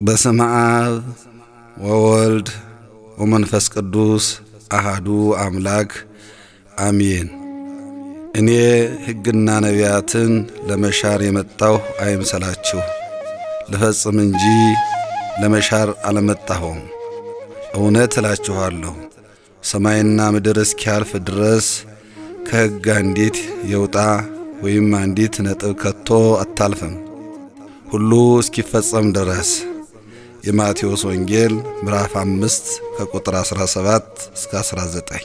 በስመ አብ ወወልድ ወመንፈስ ቅዱስ አሃዱ አምላክ አሜን። እኔ ሕግና ነቢያትን ለመሻር የመጣሁ አይምሰላችሁ፣ ልፈጽም እንጂ ለመሻር አልመጣሁም። እውነት እላችኋለሁ ሰማይና ምድር እስኪያልፍ ድረስ ከሕግ አንዲት የውጣ ወይም አንዲት ነጥብ ከቶ አታልፍም፣ ሁሉ እስኪፈጸም ድረስ። የማቴዎስ ወንጌል ምዕራፍ አምስት ከቁጥር 17 እስከ 19።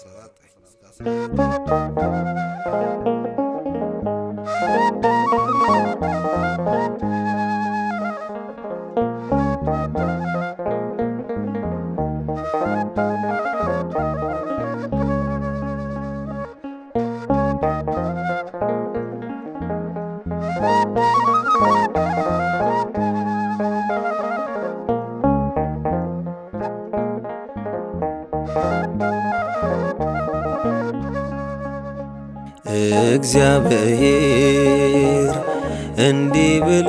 እግዚአብሔር እንዲህ ብሎ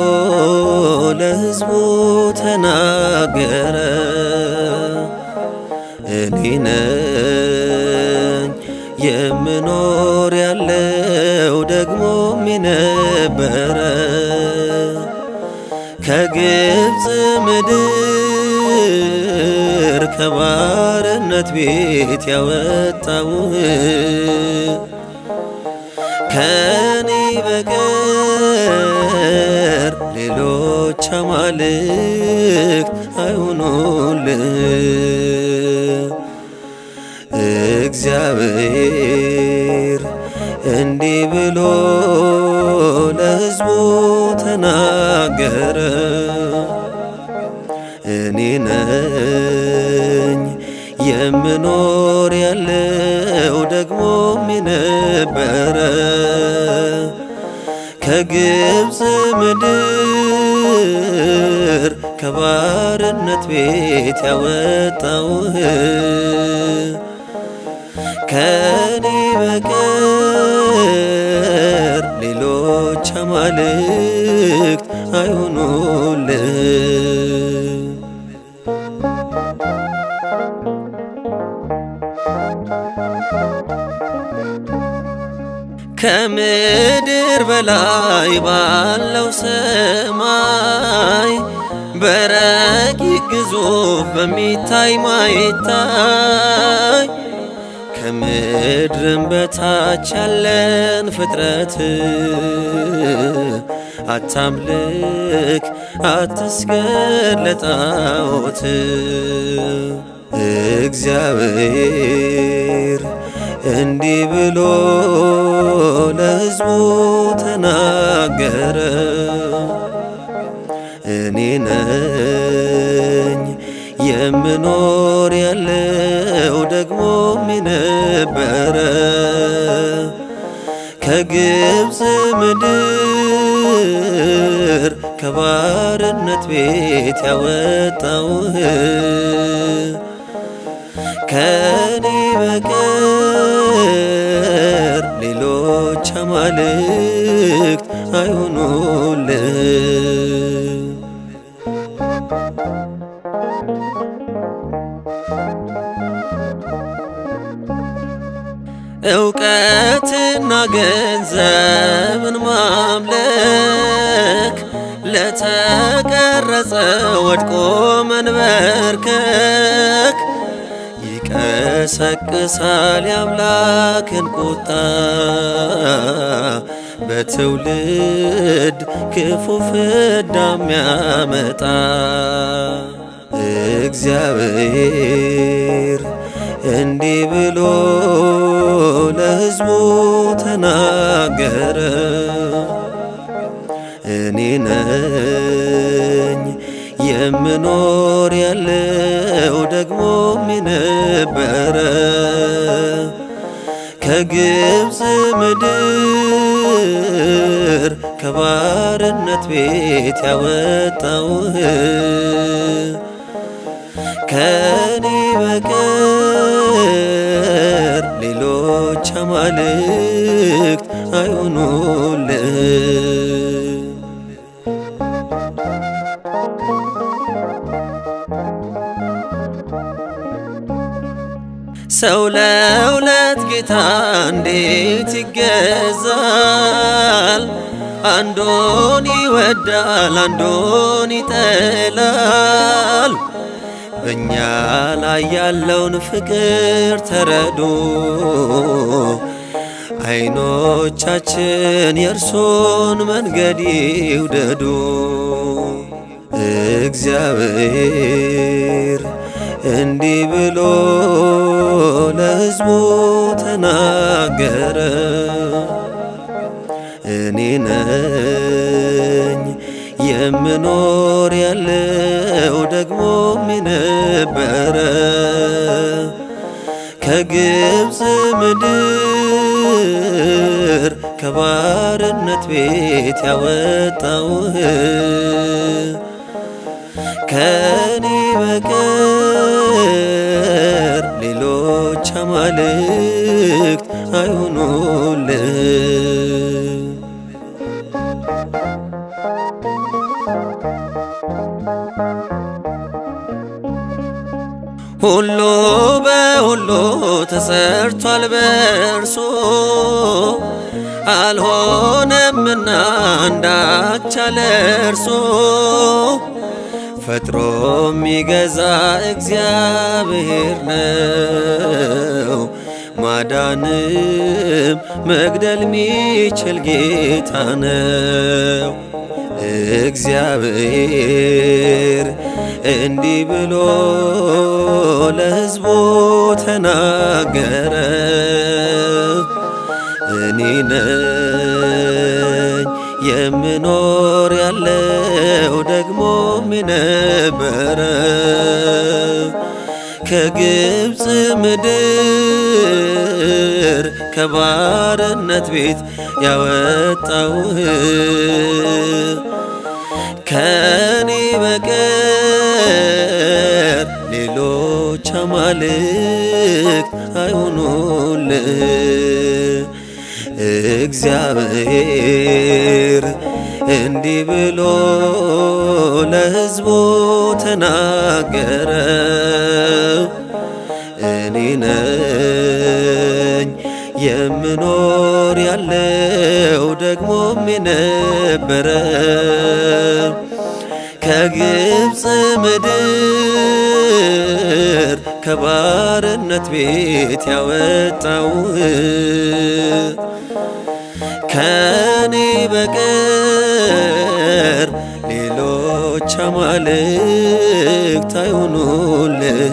ለሕዝቡ ተናገረ። እኔ ነኝ የምኖር ያለው ደግሞም የነበረ ከግብፅ ምድር ከባርነት ቤት ያወጣውህ ከኔ በቀር ሌሎች አማልክት አይሆኑልህ። እግዚአብሔር እንዲህ ብሎ ለሕዝቡ ተናገረ። እኔ ነኝ የምኖር ያለው ደግሞም የነበረ ከግብፅ ምድር ከባርነት ቤት ያወጣውህ ከኔ በቀር ሌሎች አማልክት አይሆኑልህ። ከምድር በላይ ባለው ሰማይ በረቂቅ ግዙፍ በሚታይ ማይታይ ከምድርም በታች ያለን ፍጥረት አታምልክ፣ አትስገድ ለጣዖት እግዚአብሔር እንዲህ ብሎ ለሕዝቡ ተናገረ። እኔ ነኝ የምኖር ያለው ደግሞም የነበረ ከግብፅ ምድር ከባርነት ቤት ያወጣውህ ከኔ በቀር ሌሎች አማልክት አይሆኑልህ። እውቀትና ገንዘብን ማምለክ ለተቀረጸ ወድቆ መንበርከክ ይቀሰቅሳል የአምላክን ቁጣ በትውልድ ክፉ ፍዳ የሚያመጣ እግዚአብሔር እንዲህ ብሎ ለሕዝቡ ተናገረ። እኔ ነኝ የምኖር ያለው ደግሞም የነበረ ከግብፅ ምድር ከባርነት ቤት ያወጣውህ ከኔ በቀር ሌሎች አማልክት አይሆኑልህ። ሰው ለሁለት ጌታ እንዴት ይገዛል? አንዱን ይወዳል፣ አንዱን ይጠላል። በእኛ ላይ ያለውን ፍቅር ተረዱ። አይኖቻችን የእርሱን መንገድ ይውደዱ። እግዚአብሔር እንዲህ ብሎ ለሕዝቡ ተናገረ። እኔ ነኝ የምኖር ያለው ደግሞም የነበረ ከግብፅ ምድር ከባርነት ቤት ያወጣውህ ከኔ በቀር ሌሎች አማልክት አይሆኑልህ። ሁሉ በሁሉ ተሰርቷል በእርሱ አልሆነምና አንዳች አለ እርሱ ፈጥሮ የሚገዛ እግዚአብሔር ነው። ማዳንም መግደል ሚችል ጌታ ነው። እግዚአብሔር እንዲህ ብሎ ለሕዝቡ ተናገረ። እኔ ነኝ የምኖር ያለው ደግሞም የነበረ ከግብፅ ምድር ከባርነት ቤት ያወጣውህ ከኔ በቀር ሌሎች አማልክት አይሆኑልህ። እግዚአብሔር እንዲህ ብሎ ለሕዝቡ ተናገረ። እኔ ነኝ የምኖር ያለው ደግሞም የነበረ ከግብፅ ምድር ከባርነት ቤት ያወጣውህ ከኔ በቀር ሌሎች አማልክት አይሆኑልህ።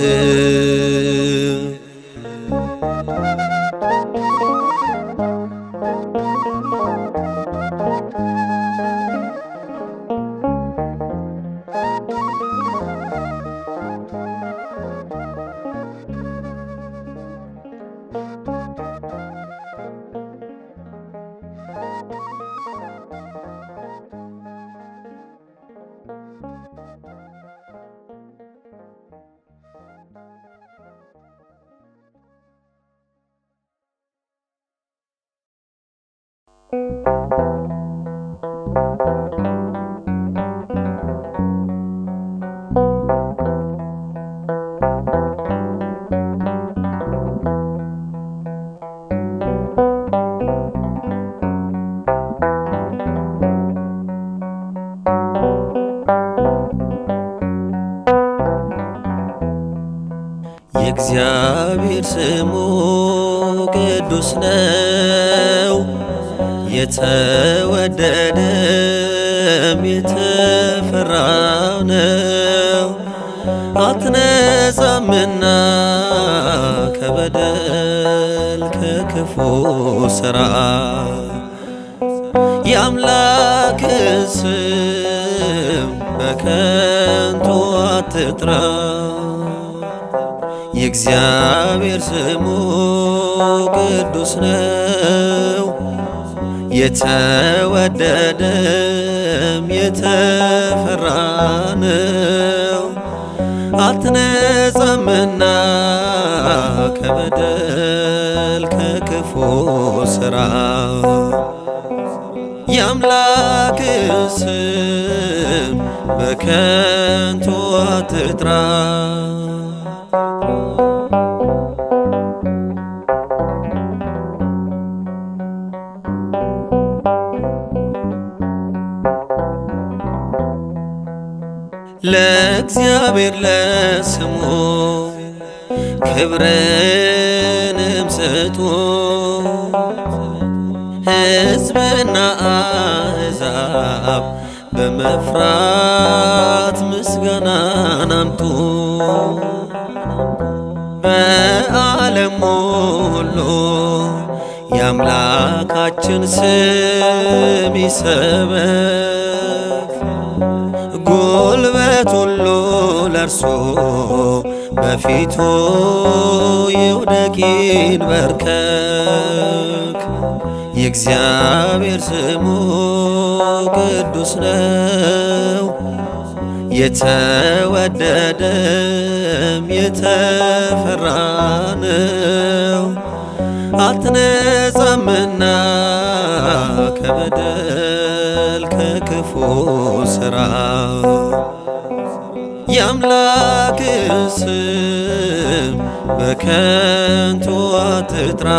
የእግዚአብሔር ስሙ ቅዱስ ነው፣ የተወደደም የተፈራ ነው። አትነጻምና ከበደል ከክፉ ሥራ የአምላክ ስም በከንቱ አትጥራ። የእግዚአብሔር ስሙ ቅዱስ ነው፣ የተወደደም የተፈራ ነው። አትነጻምና ከበደል ከክፉ ሥራ የአምላክ ስም በከንቱ አትጥራ። ለእግዚአብሔር ለስሙ ክብርንም ስጡ ሕዝብና አሕዛብ በመፍራት ምስጋናን አምጡ በዓለም ሁሉ የአምላካችን ስም ይሰበክ ጉልበት ሁሉ ለእርሱ በፊቱ ይውደቅ ይንበርከክ የእግዚአብሔር ስሙ ቅዱስ ነው የተወደደም የተፈራ ነው አትነጻምና ከበደል ከክፉ ሥራ የአምላክ ስም በከንቱ አትጥራ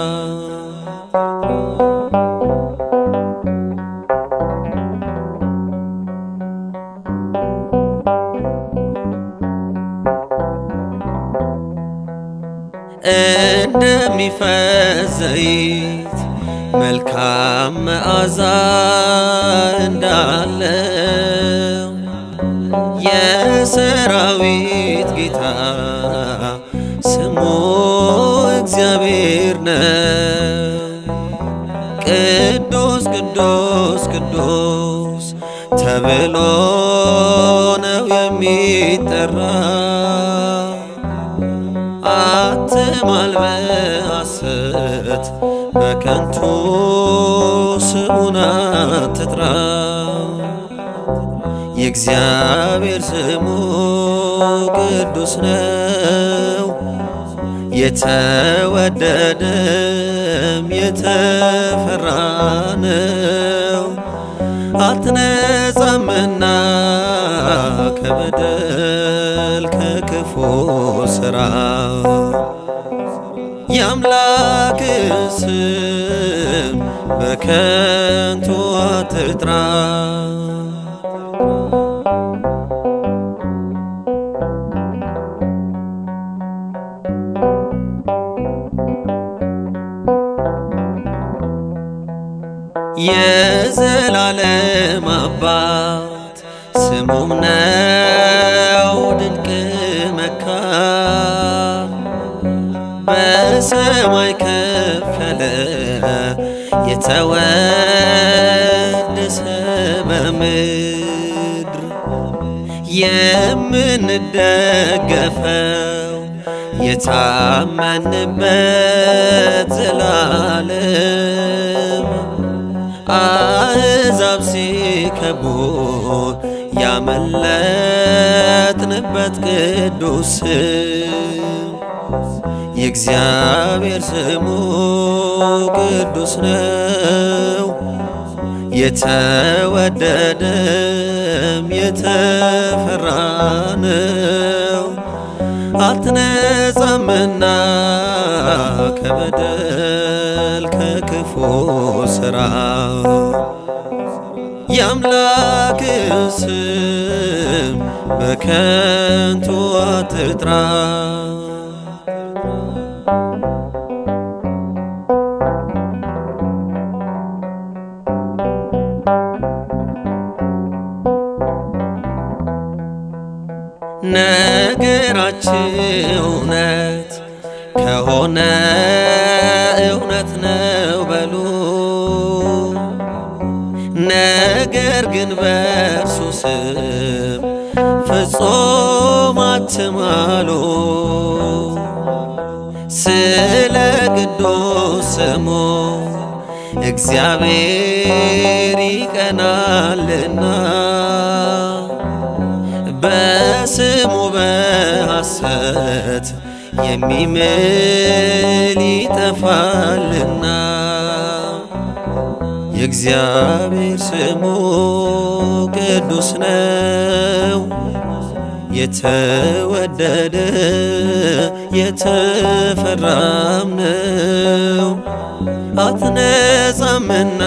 እንደሚፈስ ዘይት መልካም መዓዛ እንዳለው የሰራዊት ጌታ ስሙ እግዚአብሔር ነው። ቅዱስ ቅዱስ ቅዱስ ተብሎ ነው የሚጠራ አትማል በሐሰት በከንቱ ስሙን አትጥራ። የእግዚአብሔር ስሙ ቅዱስ ነው፣ የተወደደም የተፈራ ነው። አትነጻምና ከበደል ከክፉ ሥራ የአምላክ ስም በከንቱ አትጥራ። የዘላለም አባት ስሙም ነው ድንቅ መካር በሰማይ ከፍ ያለ የተወደሰ በምድር የምንደገፈው የታመንበት ዘላለም አሕዛብ ሲከቡን ያመለጥንበት ቅዱስ ስም የእግዚአብሔር ስሙ ቅዱስ ነው፣ የተወደደም የተፈራ ነው። አትነጻምና ከበደል ከክፉ ሥራ የአምላክ ስም በከንቱ አትጥራ። ነገራችን እውነት ከሆነ እውነት ነው በሉ። ነገር ግን በእርሱ ስም ፍጹም አትማሉ። ስለ ቅዱስ ስሙ እግዚአብሔር ይቀናልና በስሙ በሐሰት የሚምል ይጠፋልና የእግዚአብሔር ስሙ ቅዱስ ነው፣ የተወደደ የተፈራም ነው። አትነጻምና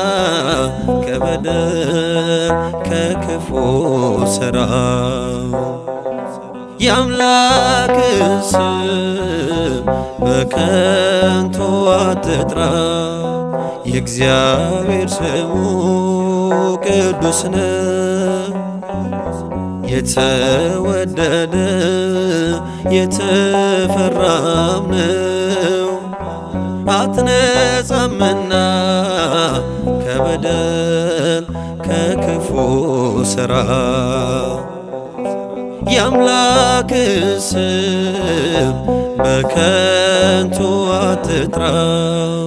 ከበደል ከክፉ ሥራ የአምላክ ስም በከንቱ አትጥራ፣ የእግዚአብሔር ስሙ ቅዱስ ነው። የተወደደ የተፈራም ነው። አትነጻምና ከበደል ከክፉ ሥራ የአምላክ ስም በከንቱ አትጥራው።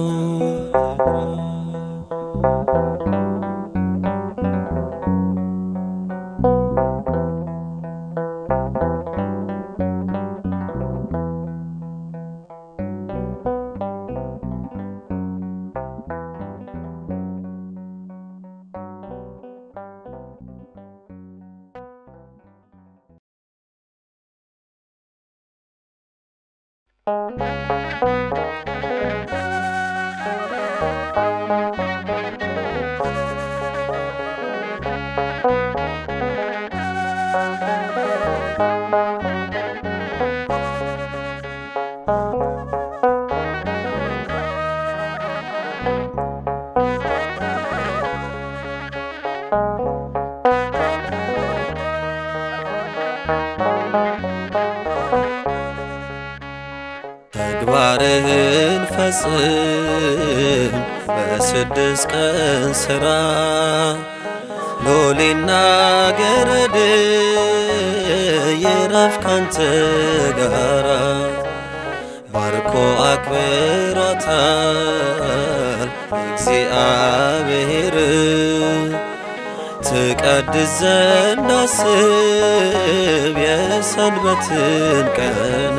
ተግባርህን ፈጽም በስድስት ቀን ሥራ ሎሌና ገረድ ይረፍ ካንተ ጋራ ባርኮ አክብሯታል እግዚአብሔር ትቀድስ ዘንድ አስብ የሰንበትን ቀን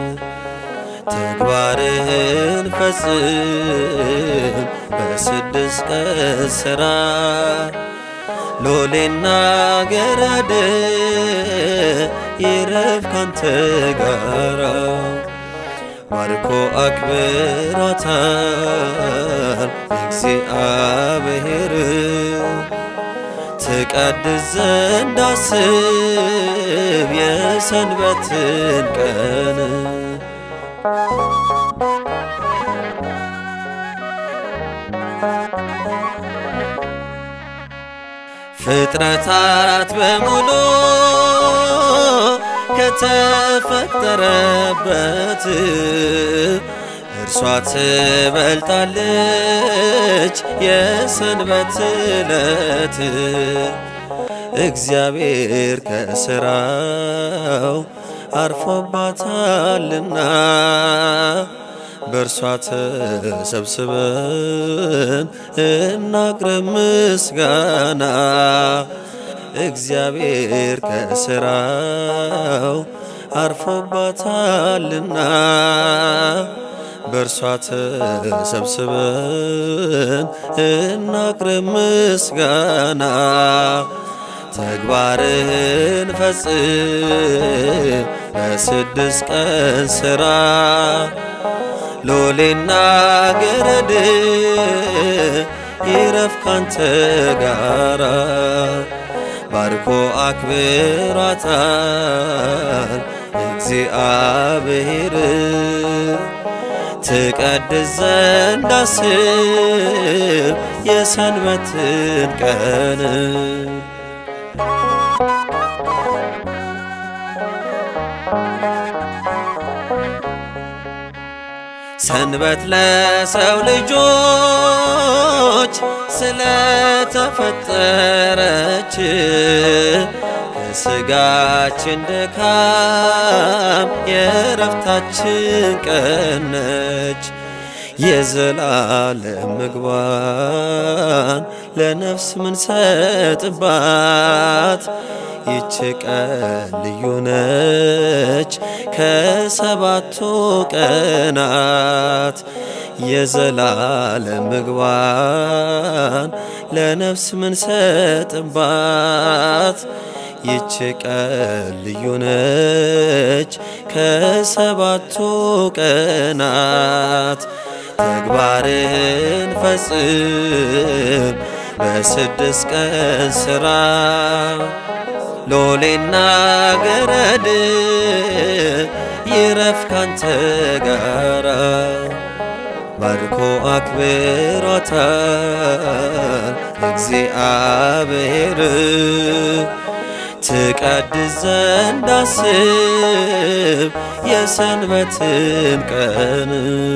ተግባርህን ፈጽም በስድስት ቀን ሥራ ሎሌና ገረድ ይረፍ ካንተ ጋራ ባርኮ አክብሯታል እግዚአብሔር ትቀድስ ዘንድ አስብ የሰንበትን ቀን ፍጥረታት በሙሉ ከተፈጠረበት እርሷ ትበልጣለች የሰንበት ዕለት እግዚአብሔር ከሥራው አርፎባታልና በእርሷ ተሰብስበን እናቅርብ ምስጋና። እግዚአብሔር ከሥራው አርፎባታልና በእርሷ ተሰብስበን እናቅርብ ምስጋና። ተግባርህን ፈጽም በስድስት ቀን ሥራ ሎሌና ገረድ ይረፍ ካንተ ጋራ ባርኮ አክብሯታል እግዚአብሔር ትቀድስ ዘንድ አስብ የሰንበትን ቀን ሰንበት ለሰው ልጆች ስለተፈጠረች ከስጋችን ድካም የረፍታችን ቀን ነች። የዘላለም ምግባን ለነፍስ ምንሰጥባት ይች ቀን ልዩ ነች ከሰባቱ ቀናት የዘላለም ምግባን ለነፍስ ምንሰጥባት ይች ቀን ልዩ ነች ከሰባቱ ቀናት ተግባርን ፈጽም በስድስት ቀን ሥራ ሎሌና ገረድ ይረፍ ካንተ ጋራ ባርኮ አክብሮታል እግዚአብሔር ትቀድስ ዘንድ አስብ የሰንበትን ቀን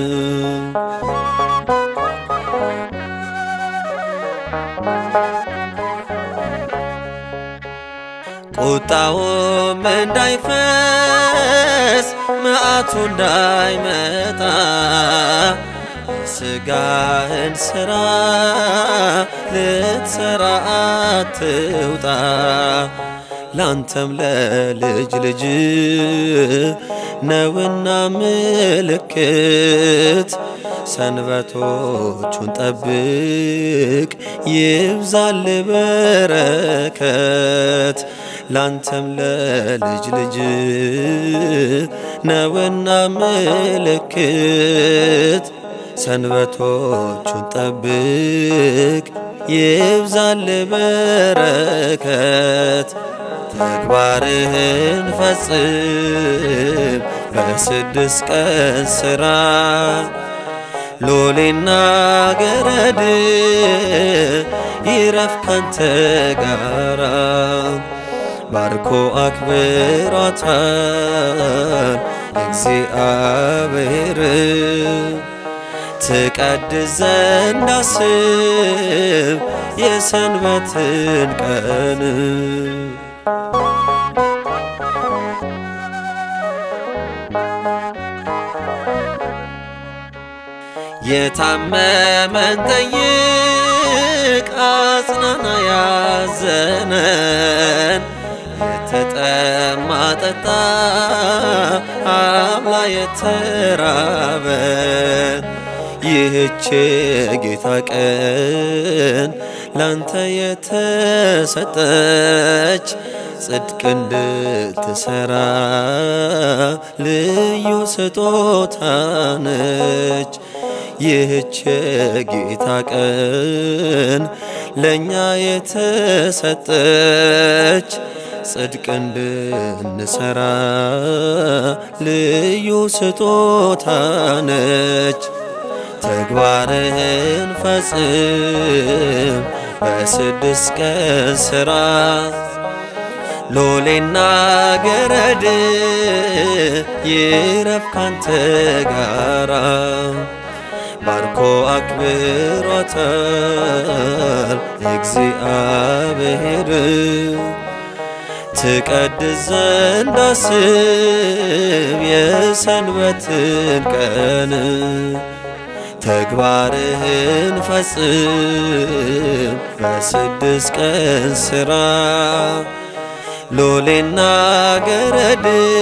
ቁጣውም እንዳይፈስ መዓቱ እንዳይመጣ ስጋህን ሥራ ልትሰራ አትውጣ ላንተም ለልጅ ልጅ ነውና ምልክት ሰንበቶቹን ጠብቅ ይብዛል በረከት ላንተም ለልጅ ልጅ ነውና ምልክት ሰንበቶቹን ጠብቅ ይብዛል በረከት ተግባርህን ፈጽም በስድስት ቀን ሥራ ሎሌና ገረድ ይረፍ ካንተ ጋራ ባርኮ አክብሮታል እግዚአብሔር ትቀድስ ዘንድ አስብ የሰንበትን ቀን የታመመን ጠይቅ አጽናና ያዘነን የተጠማ ጠጣ አብላ የተራበን ይህች ጌታ ቀን ላንተ የተሰጠች ጽድቅ እንድትሰራ ልዩ ስጦታ ነች። ይህች ጌታ ቀን ለእኛ የተሰጠች ጽድቅ እንድንሰራ ልዩ ስጦታ ነች። ተግባርህን ፈጽም በስድስት ቀን ሥራ ሎሌና ገረድ ይረፍ ካንተ ጋራ ባርኮ አክብሮታል እግዚአብሔር ትቀድስ ዘንድ አስብ የሰንበትን ቀን ተግባርህን ፈጽም በስድስት ቀን ሥራ ሎሌና ገረድ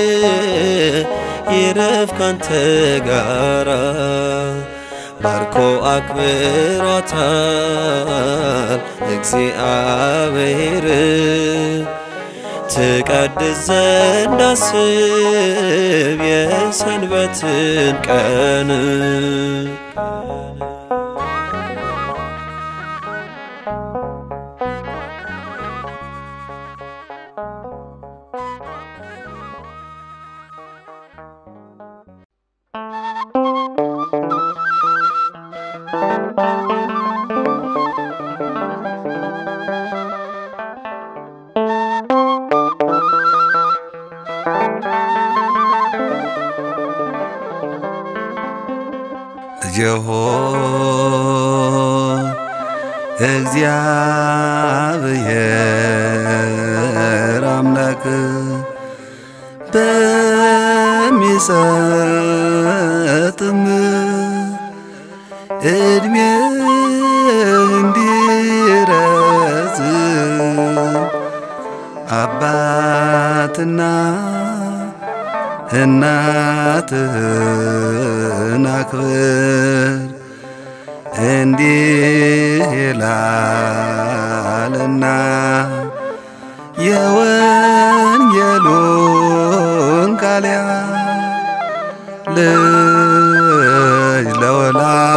ይረፍ ካንተ ጋራ ባርኮ አክብሮታል እግዚአብሔር ትቀድስ ዘንድ አስብ የሰንበትን ቀን ሆይ እግዚአብሔር አምላክ በሚሰጥም እድሜ እንዲረዝም አባትና እናትህን አክብር እንዲህ ይላልና የወንጌሉን ቃል ልጅ ለወላጅ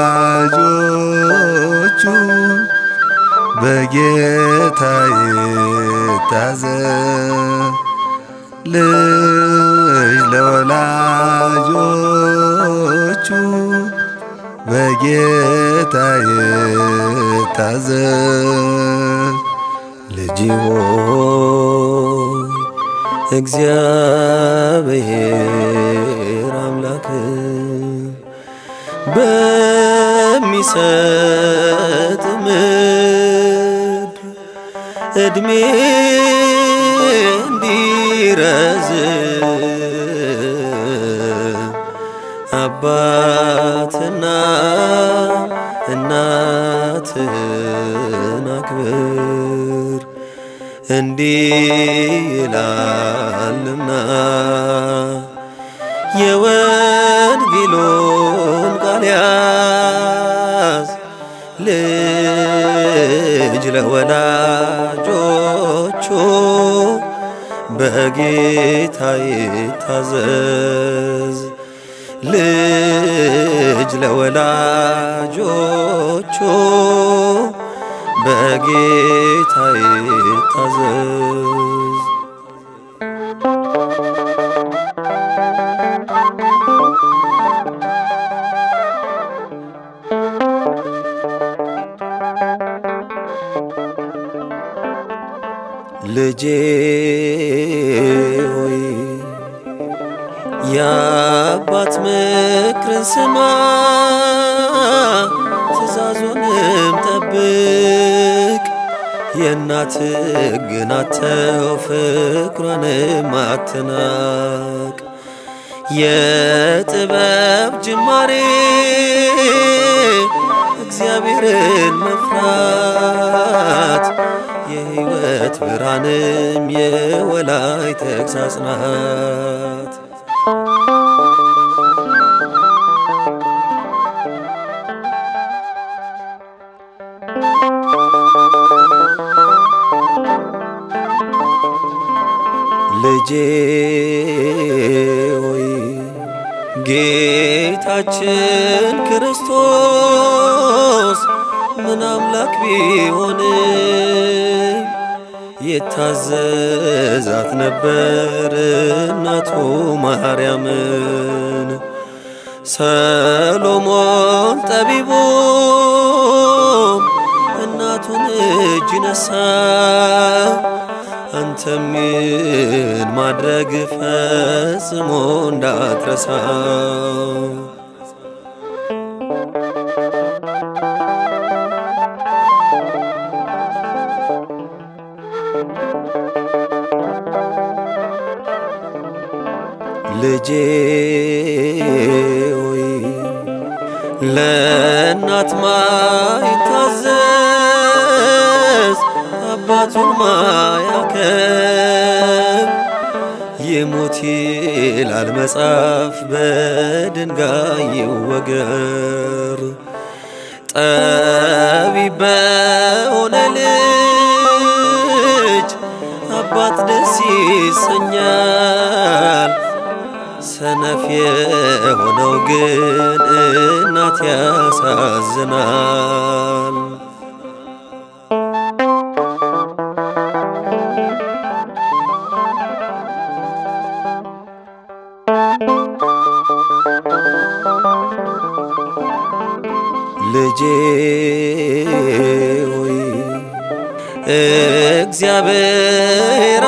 ልጅ ለወላጆቹ በጌታ ይታዘዝ። ልጅ ሆይ እግዚአብሔር አምላክ በሚሰጥ ምድር እድሜ እንዲረዝም አባትና እናትን አክብር እንዲህ ይላልና የወንጌሉን ቃል ያዝ ልጅ ለወላጆቹ በጌታ ይታዘዝ ልጅ ለወላጆቹ በጌታ ይታዘዝ። ልጄ ሆይ የአባት ምክርን ስማ፣ ትእዛዙንም ጠብቅ። የእናት ሕግን አተው ፍቅሯንም አትናቅ። የጥበብ ጅማሬ እግዚአብሔርን መፍራት የሕይወት ብርሃንም የወላይ ተግሣጽ ናት። ልጄ ሆይ ጌታችን ክርስቶስ ምን አምላክ ቢሆንም የታዘዛት ነበር እናቱ ማርያምን። ሰሎሞን ጠቢቡ እናቱን እጅ ነሳ። አንተም ይህን ማድረግ ፈጽሞ እንዳትረሳው። ልጄ ሆይ ለእናት ማይታዘዝ አባቱን ማያከብ ይሙት ይላል መጽሐፍ በድንጋይ ይወገር። ጠቢብ በሆነ ልጅ አባት ደስ ይሰኛል። ሰነፍ የሆነው ግን እናት ያሳዝናል። ልጄ ሆይ እግዚአብሔር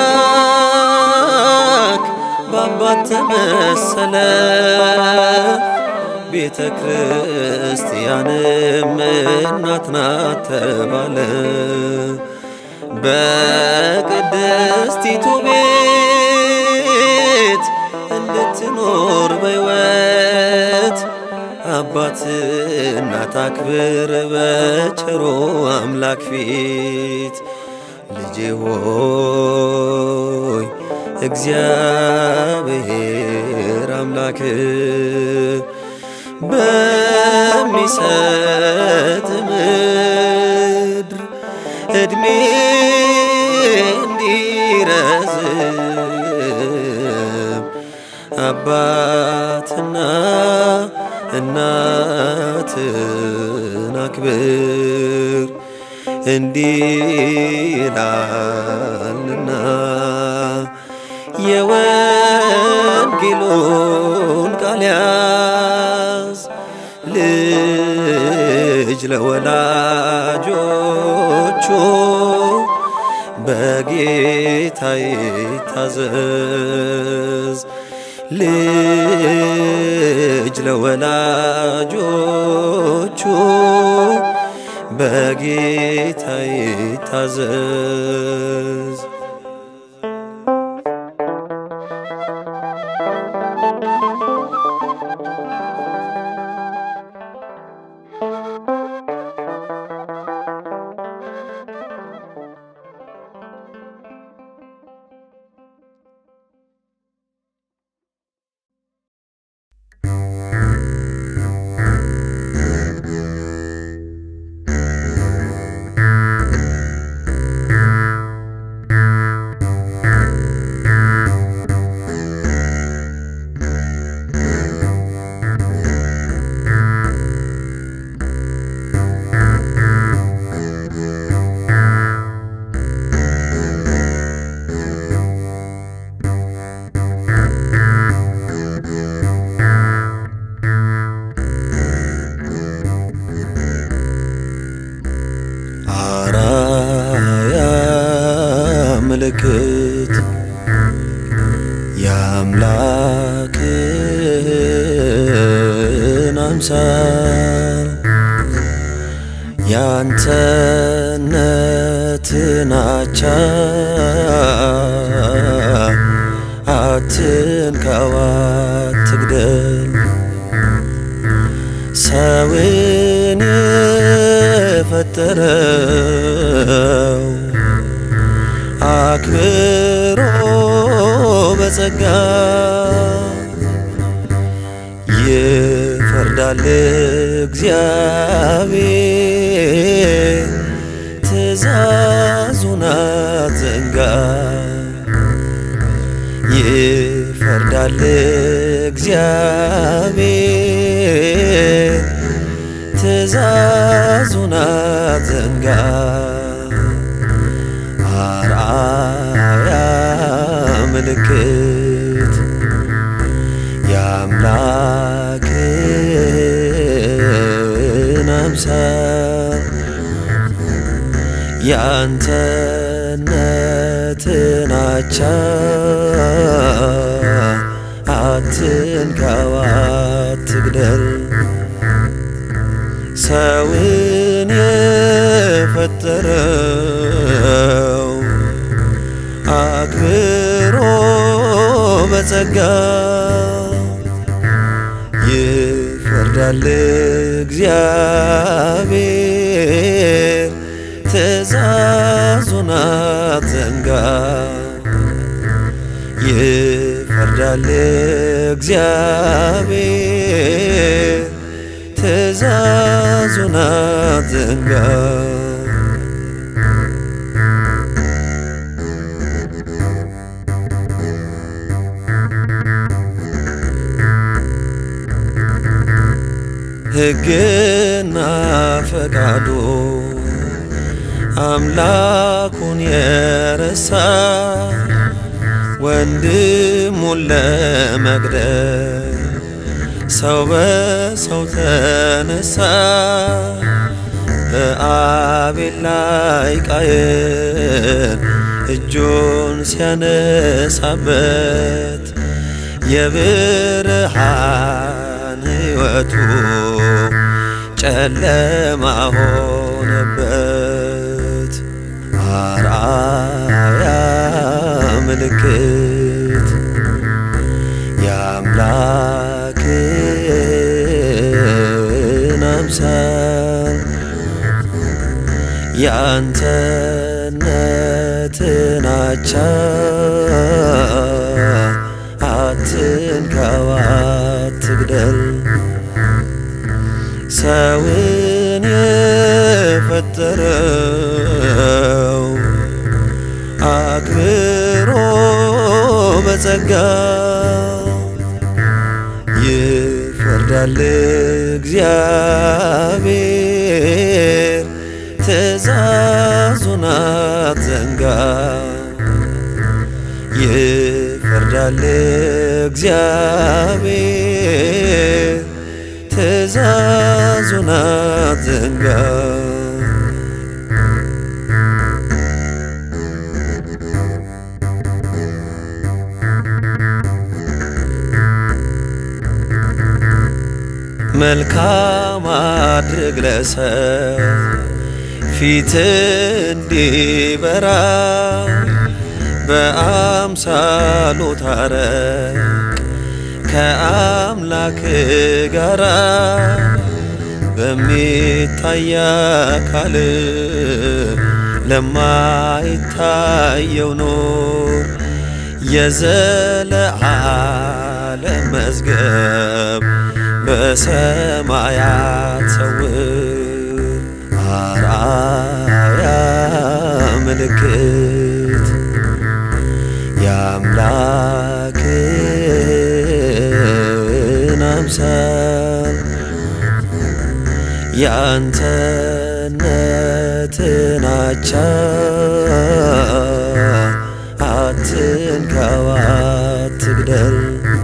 አምላክ በአባት ተመሰለ፣ ቤተ ክርስቲያንም እናት ናት ተባለ። በቅድስቲቱ ቤት እንድትኖር በሕይወት አባት እናት አክብር በቸሮ አምላክ ፊት። ልጄ ሆይ እግዚአብሔር አምላክ በሚሰጥ ምድር እድሜ እንዲረዝም አባትና እናትን አክብር እንዲህ ይላልና የወንጌሉን ቃል ያዝ ልጅ ለወላጆቹ በጌታ ይታዘዝ ልጅ ለወላጆቹ በጌታ ይታዘዝ። አራያ ምልክት የአምላክን አምሳል ያንተነትን አቻ አትንካው አትግደል ሰውን የፈጠረው አክብሮ በጸጋ ይፈርዳል እግዚአብሔር ትእዛዙን አትዘንጋ ይፈርዳል እግዚአብሔር ትእዛዙን አትዘንጋ አርአያ ምልክት የአምላክን አምሳል ያንተነትን አቻ አትንካው አትግደል ሰውን የፈጠረው አክብሮ በጸጋ ይፈርዳል እግዚአብሔር ትእዛዙን አትዘንጋ ይፈርዳል እግዚአብሔር ትእዛዙን አትዘንጋ ሕግና ፈቃዱ አምላኩን የረሳ ወንድሙን ለመግደል ሰው በሰው ተነሳ በአቤል ላይ ቃየን እጁን ሲያነሳበት የብርሃን ሕይወቱ ጨለማ ሆነበት። አርአያ ምልክት የአምላክን አምሳል ያንተነትን አቻ አትንካው አትግደል ሰውን የፈጠረው አክብሮ በጸጋ ይፈርዳል እግዚአብሔር ትእዛዙን አትዘንጋ ይፈ ይፈርዳል እግዚአብሔር ትእዛዙን አትዘንጋ። መልካም አድርግ ለሰው ፊት እንዲበራ በአምሳሉ ታረቅ ከአምላክ ጋራ በሚታይ አካል ለማይታየው ኑር የዘለዓለም መዝገብ በሰማያት ሰውር አርአያ ምልክት የአምላክን አምሳል የአንተነትን አቻ አትንካው አትግደል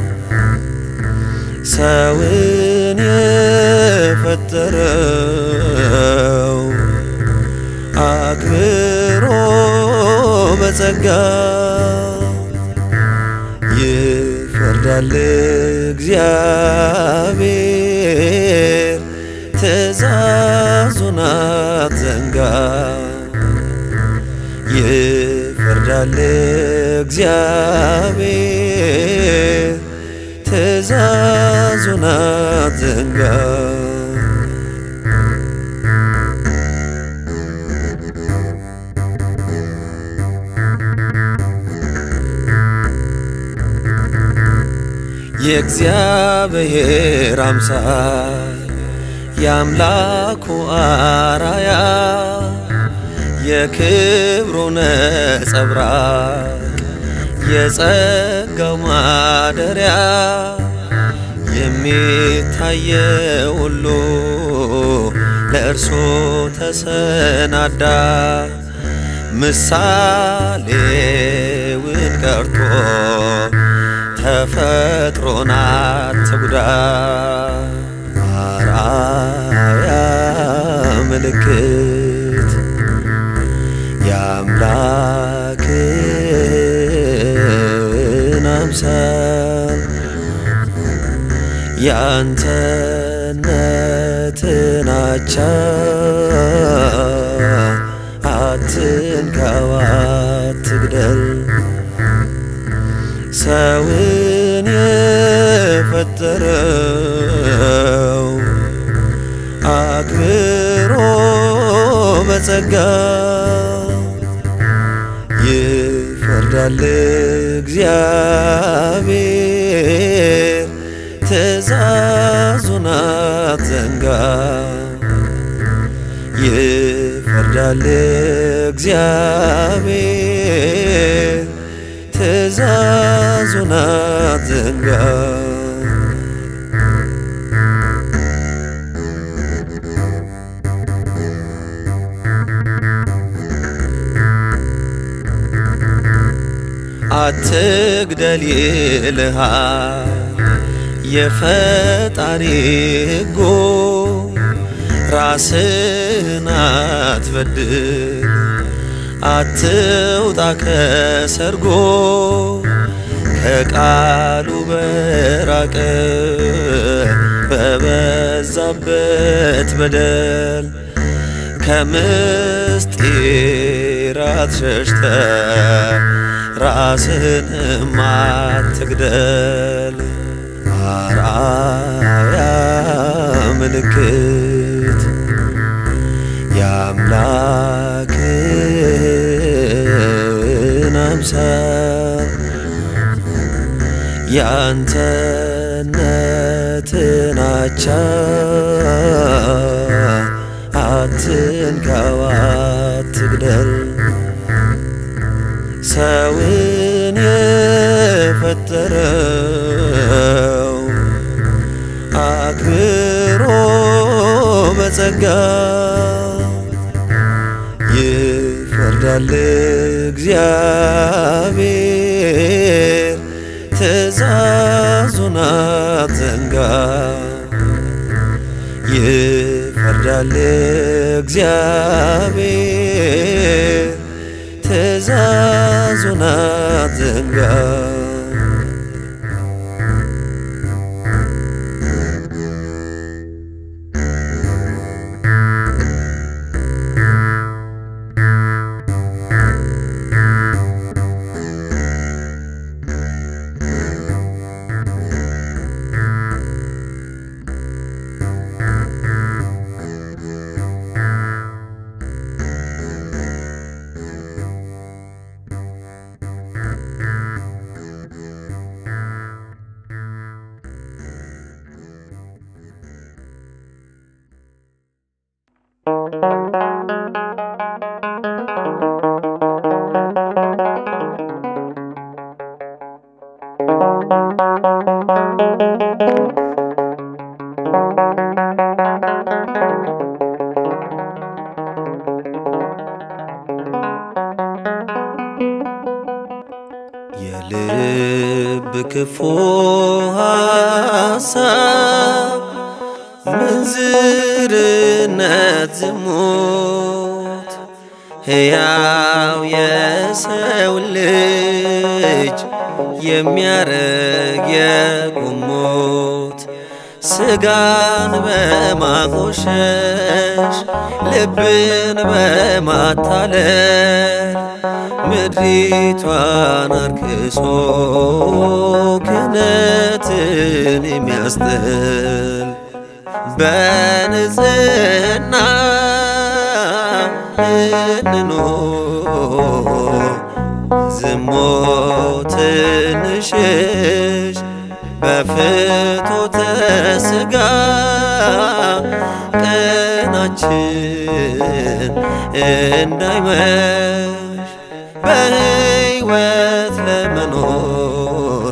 ሰውን የፈጠረው አክብሮ በጸጋ ይፈርዳል እግዚአብሔር ትእዛዙን አትዘንጋ። ይፈርዳል እግዚአብሔር ትእዛዙን አትዘንጋ። የእግዚአብሔር አምሳል የአምላኩ አራያ የክብሩ ነጸብራቅ የጸጋው ማደሪያ የሚታየው ሁሉ ለእርሱ ተሰናዳ ምሳሌውን ቀርቶ ተፈጥሮን አትጉዳ አርአያ ምልክት የአምላክን አምሳል የአንተነትን አቻ አትንካው አትግደል ሰውን የፈጠረው አክብሮ በጸጋ ይፈርዳል እግዚአብሔር ትእዛዙን አትዘንጋ። ይፈርዳል እግዚአብሔር ትእዛዙን አትዘንጋ። አትግደል ይልሃል የፈጣሪ ሕጉ ራስን አትበድል አትውጣ ከሰርጎ ከቃሉ በራቀ በበዛበት በደል ከምስጢራት ሸሽተ ራስህንም አትግደል። አርአያ ምልክት የአምላክን አምሳል የአንተነትን አቻ አትንካው አትግደል ሰውን የፈጠረው አክብሮ በጸጋ ይፈርዳል እግዚአብሔር ትእዛዙን አትዘንጋ ይፈርዳል እግዚአብሔር ትእዛዙን አትዘንጋ የልብ ክፉ ሐሳብ ምንዝርነት ዝሙት ሕያው የሰው ልጅ የሚያረግ የቁሙት ስጋን በማቆሸሽ ልብን በማታለል ምድሪቷን አርክሶ ክህነትን የሚያስጥል በንጽህና እንኑር ዝሙትን እንሽሽ በፍትወተ ሥጋ ቀናችን እንዳይመሽ በሕይወት ለመኖር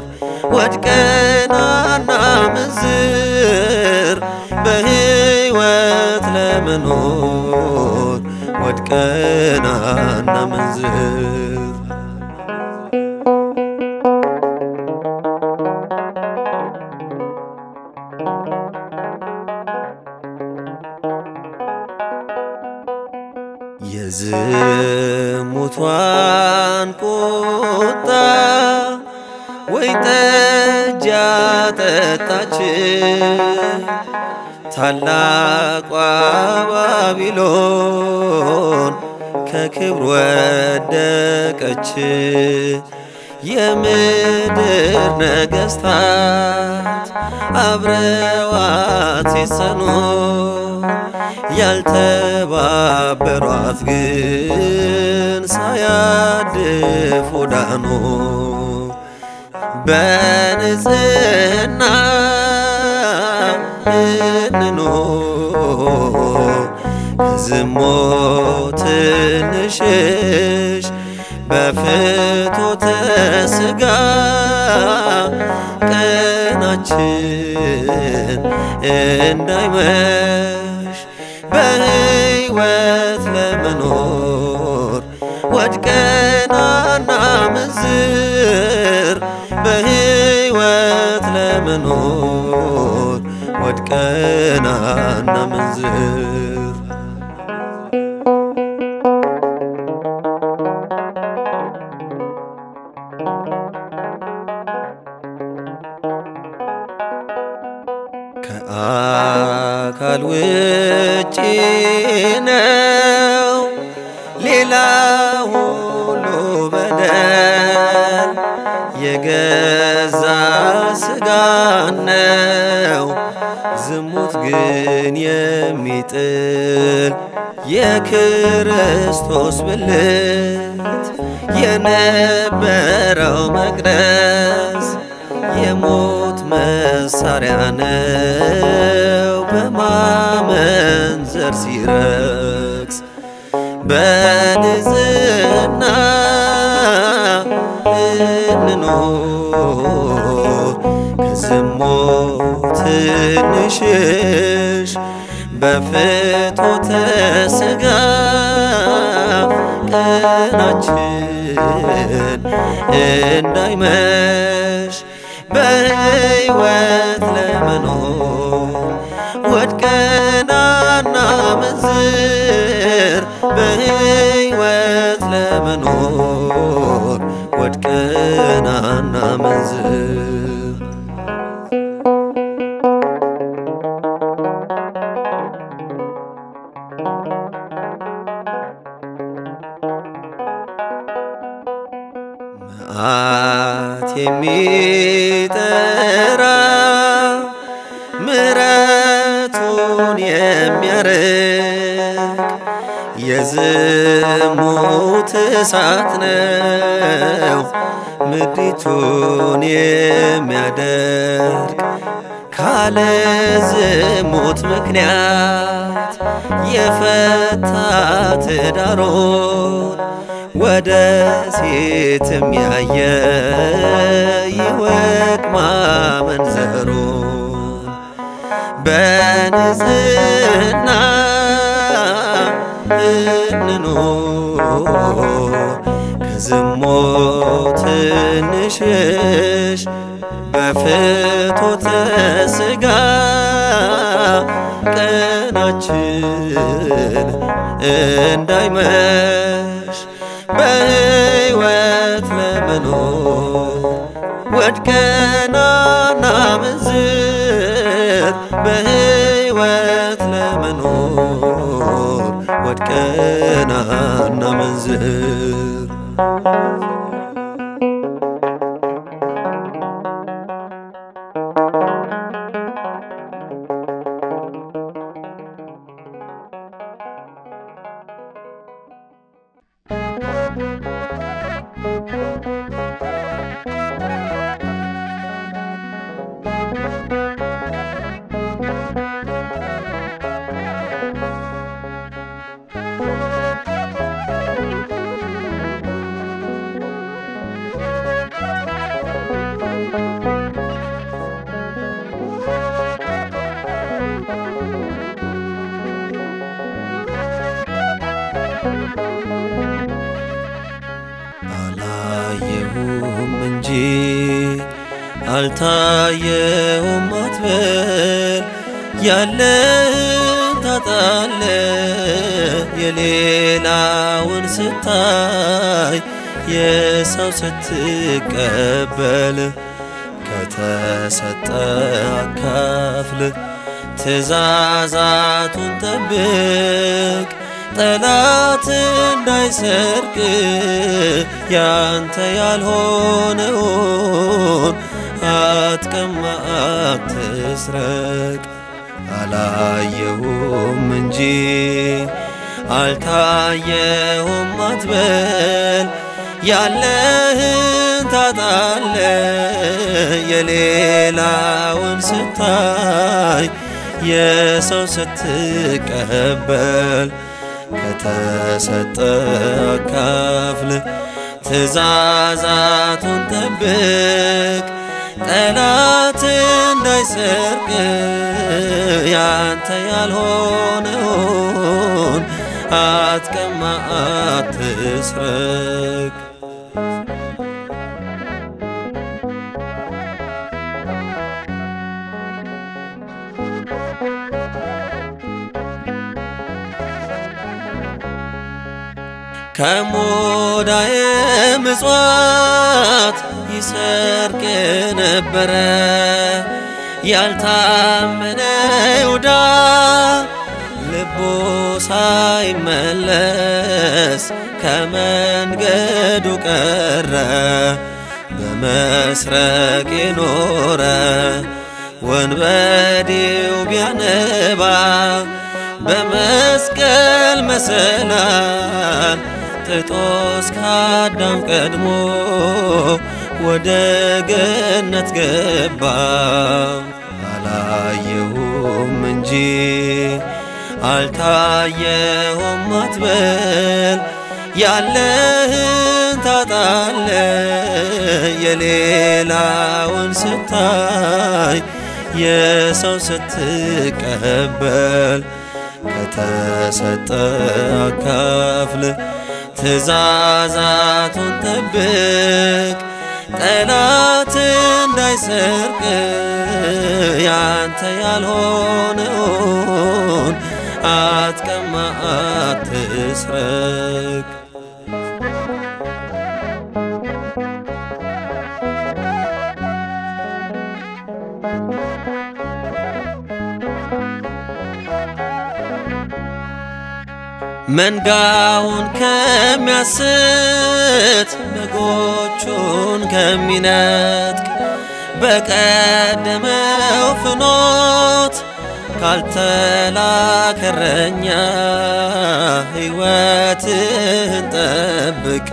ወድቀናና ምንዝር በሕይወት ለመኖር ወድቀናና ምንዝር የዝሙቷን ቁጣ ወይ ጠጅ ያጠጣች ታላቋ ባቢሎን ከክብር ወደቀች። የምድር ነገሥታት አብረዋት ሲሰኑ ያልተባበሯት ግን ሳያድፉ ዳኑ። በንጽህና እንኑር ከዝሙት እንሽሽ በፍትወተ ሥጋ ቀናችን እንዳይመሽ በሕይወት ለመኖር ወድቀናና ምንዝር በሕይወት ለመኖር ወድቀናና ምንዝር ከአካል ውጪ ነው ሌላ ሁሉ በደል የገዛ ስጋ ነው ዝሙት ግን የሚጥል የክርስቶስ ብልት የነበረው መቅደስ የሞት መሳሪያ ነው በማመንዘር ሲረክስ በንጽህና እንኑር ከዝሙት እንሽሽ በፍትወተ ሥጋ ቀናችን እንዳይመሽ በሕይወት ለመኖር ወድቀናና መንዝር በሕይወት ለመኖር ወድቀናና መንዝር መዓት የሚጠራ ምሕረቱን የሚያርቅ የዝሙት እሳት ነው ምድሪቱን የሚያደርግ ካለ ዝሙት ምክንያት የፈታ ትዳሮን ወደ ሴትም ያየ ይወቅ ማመንዘሩን በንጽህና እንኑር ከዝሙት እንሽሽ በፍትወተ ሥጋ ቀናችን እንዳይመሽ በሕይወት ለመኖር ወድቀናና መንዝር በሕይወት ለመኖር ወድቀናና መንዝር አላየሁም እንጂ አልታየውም አትበል ያለህን ታጣለ የሌላውን ስታይ የሰው ስትቀበል ከተሰጠ አካፍል ትእዛዛቱን ጠብቅ ጠላት እንዳይሰርቅ ያንተ ያልሆነውን አትቀማ አትስረቅ አላየሁም እንጂ አልታየሁም አትበል ያለህን ታጣለ የሌላውን ስታይ የሰው ስትቀበል ከተሰጠ አካፍል ትእዛዛቱን ጠብቅ ጠላት እንዳይሰርቅ ያንተ ያልሆነውን አትቀማ አትስረቅ ከሞዳየ ምጽዋት ይሰርቅ ነበረ ያልታመነ ይሁዳ ልቡ ሳይመለስ ከመንገዱ ቀረ በመስረቅ የኖረ ወንበዴው ቢያነባ በመስቀል መሰላል ጥጦስ ከአዳም ቀድሞ ወደ ገነት ገባ። አላየሁም እንጂ አልታየሁም አትበል ያለህን ታጣለ የሌላውን ስታይ የሰው ስትቀበል ከተሰጠ አካፍል ትእዛዛቱን ጠብቅ ጠላት እንዳይሰርቅ እንዳይሰርቅ ያንተ ያልሆነውን አትቀማ አትስረቅ። መንጋውን ከሚያስት በጎቹን ከሚነጥቅ በቀደመው ፍኖት ካልተላከረኛ ሕይወትህን ጠብቅ።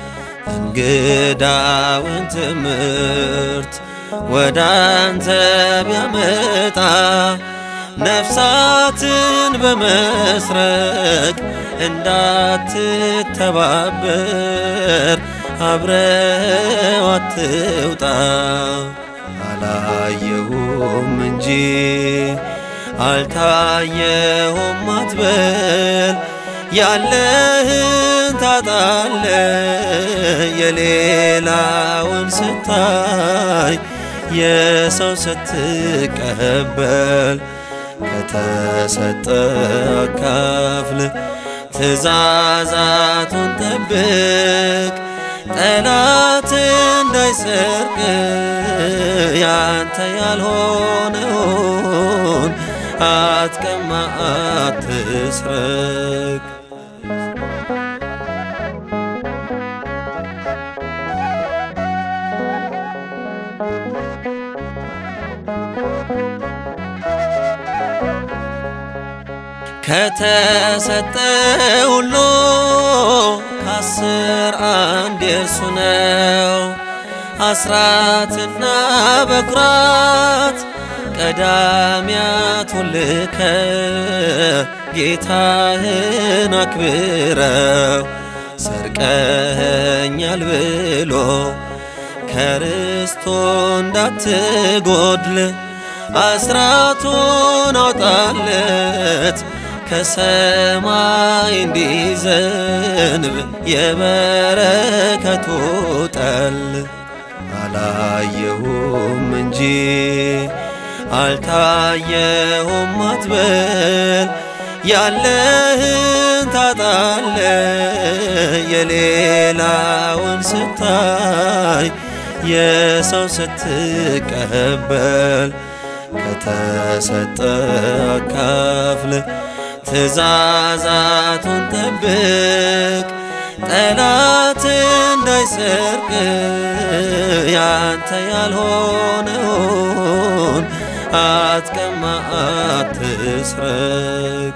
እንግዳውን ትምህርት ወደ አንተ ቢያመጣ ነፍሳትን በመስረቅ እንዳትተባበር አብረው አትውጣ። አላየሁም እንጂ አልታየሁም አትበል፣ ያለህን ታጣለ የሌላውን ስታይ የሰው ስትቀበል ከተሰጠ አካፍል ትእዛዛቱን ጠብቅ ጠላት እንዳይሰርቅ ያንተ ያልሆነውን አትቀማ አትስረቅ። ከተሰጠ ሁሉ ከአስር አንድ የእርሱ ነው። አስራትና በኩራት ቀዳሚያቱን ልከ ጌታህን አክብረው ሰርቀኸኛል ብሎ ከርስቶ እንዳትጎድል አስራቱን አውጣለት ከሰማይ እንዲዘንብ የበረከቱ ጠል አላየሁም እንጂ አልታየሁም አትበል፣ ያለህን ታጣለ የሌላውን ስታይ የሰው ስትቀበል ከተሰጠ አካፍል ትእዛዛቱን ጠብቅ ጠላት እንዳይሰርቅ ያንተ ያልሆነውን አትቀማ አትስረቅ።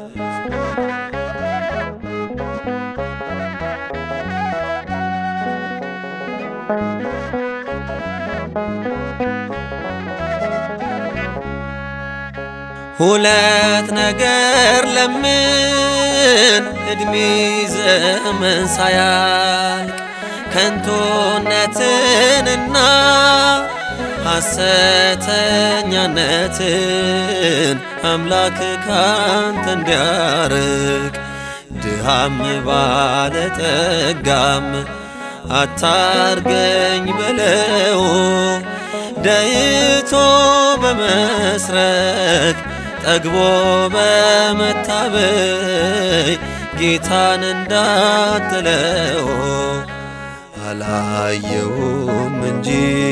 ሁለት ነገር ለምን እድሜ ዘመን ሳያልቅ ከንቱነትንና ሐሰተኛነትን አምላክ ካንተ እንዲያርቅ ድሃም ባለጠጋም አታርገኝ በለው ደይቶ በመስረቅ ጠግቦ በመታበይ ጌታን እንዳትለው አላየሁም እንጂ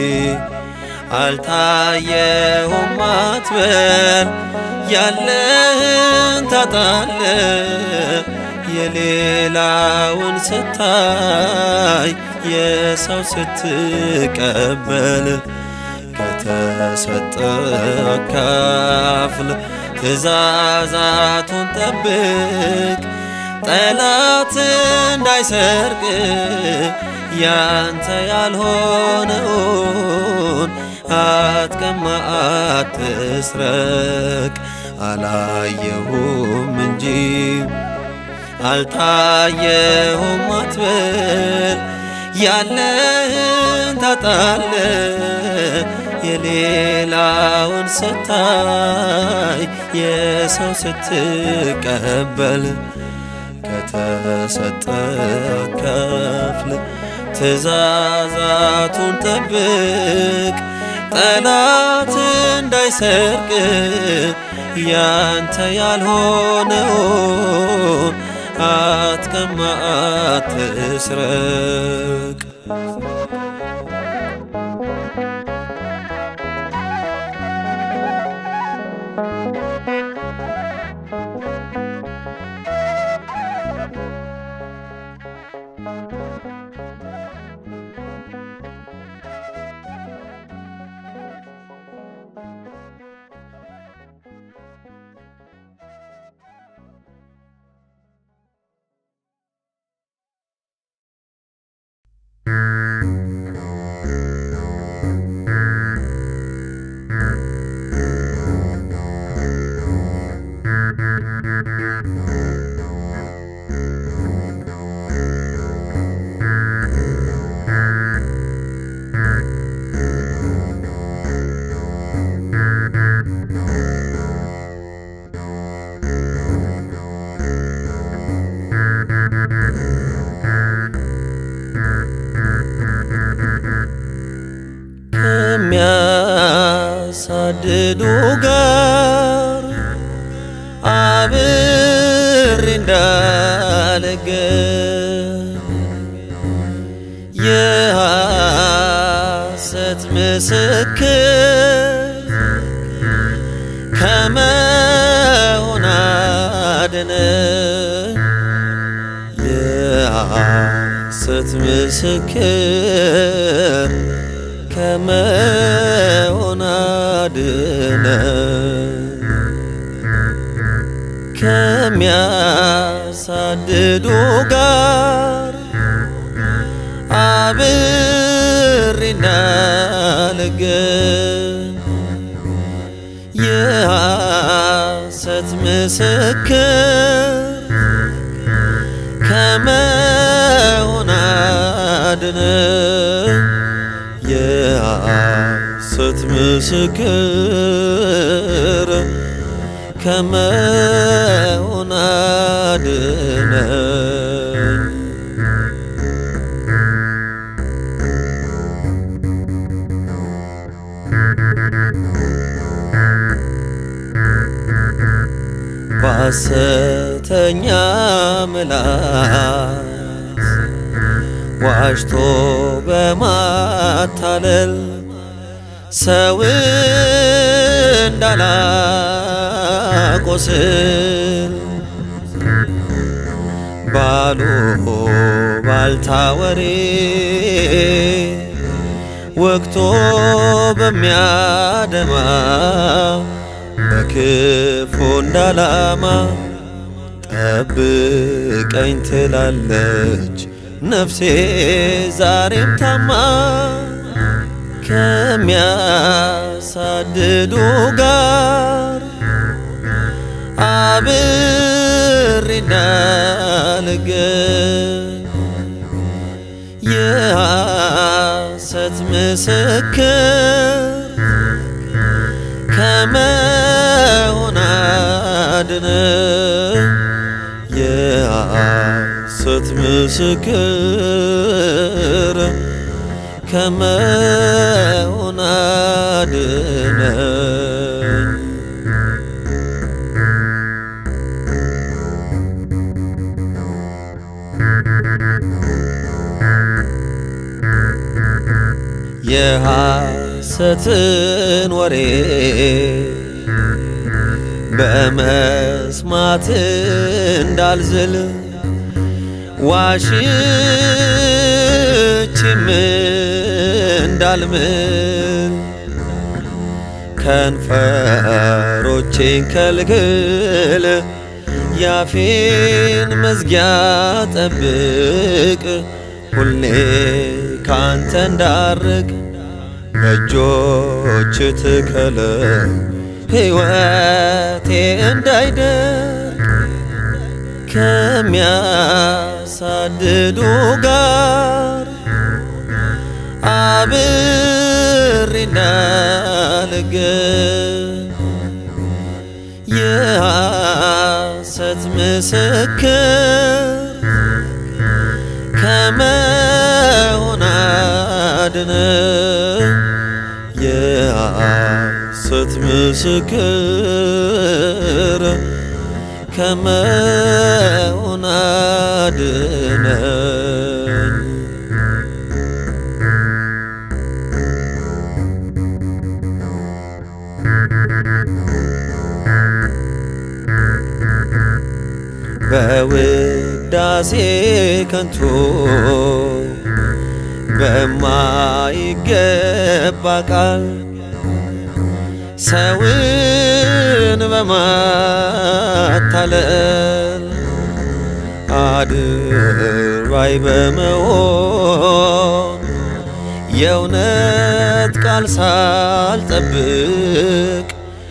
አልታየሁም አትበል፣ ያለህን ታጣለ የሌላውን ስታይ የሰው ስትቀበል ከተሰጠ አካፍል ትእዛዛቱን ጠብቅ ጠላት እንዳይሰርቅ ያንተ ያልሆነውን አትቀማ አትስረቅ። አላየሁም እንጂ አልታየሁም አትበል፣ ያለህን ታጣለ የሌላውን ስታይ የሰው ስትቀበል ከተሰጠ ከፍል ትእዛዛቱን ጠብቅ ጠላት እንዳይሰርቅ ያንተ ያልሆነውን አትቀማ አትስረቅ። ከሚያሳድዱ ጋር አብሬ እንዳልገኝ የሐሰት ምስክር ከመሆን አድነኝ የሐሰት ምስክር ከመሆን አድነኝ ከሚያሳድዱ ጋር አብሬ እንዳልገኝ የሐሰት ምስክር ከመሆን አድነኝ የሐሰት ምስክር ከመሆን አድነኝ። ባሰተኛ ምላስ ዋሽቶ በማታለል ሰው እንዳላቆስል ባሉ ባልታ ወሬ ወቅቶ በሚያደማ በክፉ እንዳላማ ጠብቀኝ ትላለች ነፍሴ ዛሬም ታማ ከሚያሳድዱ ጋር አብሬ እንዳልገኝ የሐሰት ምስክር ከመሆን አድነኝ የሐሰት ምስክር ከመሆን አድነኝ። የሐሰትን ወሬ በመስማት እንዳልዝል ዋሽችም እንዳልምል ከንፈሮቼን ከልክል ያፌን መዝጊያ ጠብቅ ሁሌ ካንተ እንዳርቅ በእጆች ትከለኝ ሕይወቴ እንዳይደርቅ ከሚያሳድዱ ጋር አብሬ እንዳልገኝ የሐሰት ምስክር ከመሆን አድነኝ የሐሰት ምስክር ከመሆን አድነኝ። በውዳሴ ከንቱ በማይገባ ቃል ሰውን በማታለል አድርባይ በመሆን የእውነት ቃል ሳልጠብቅ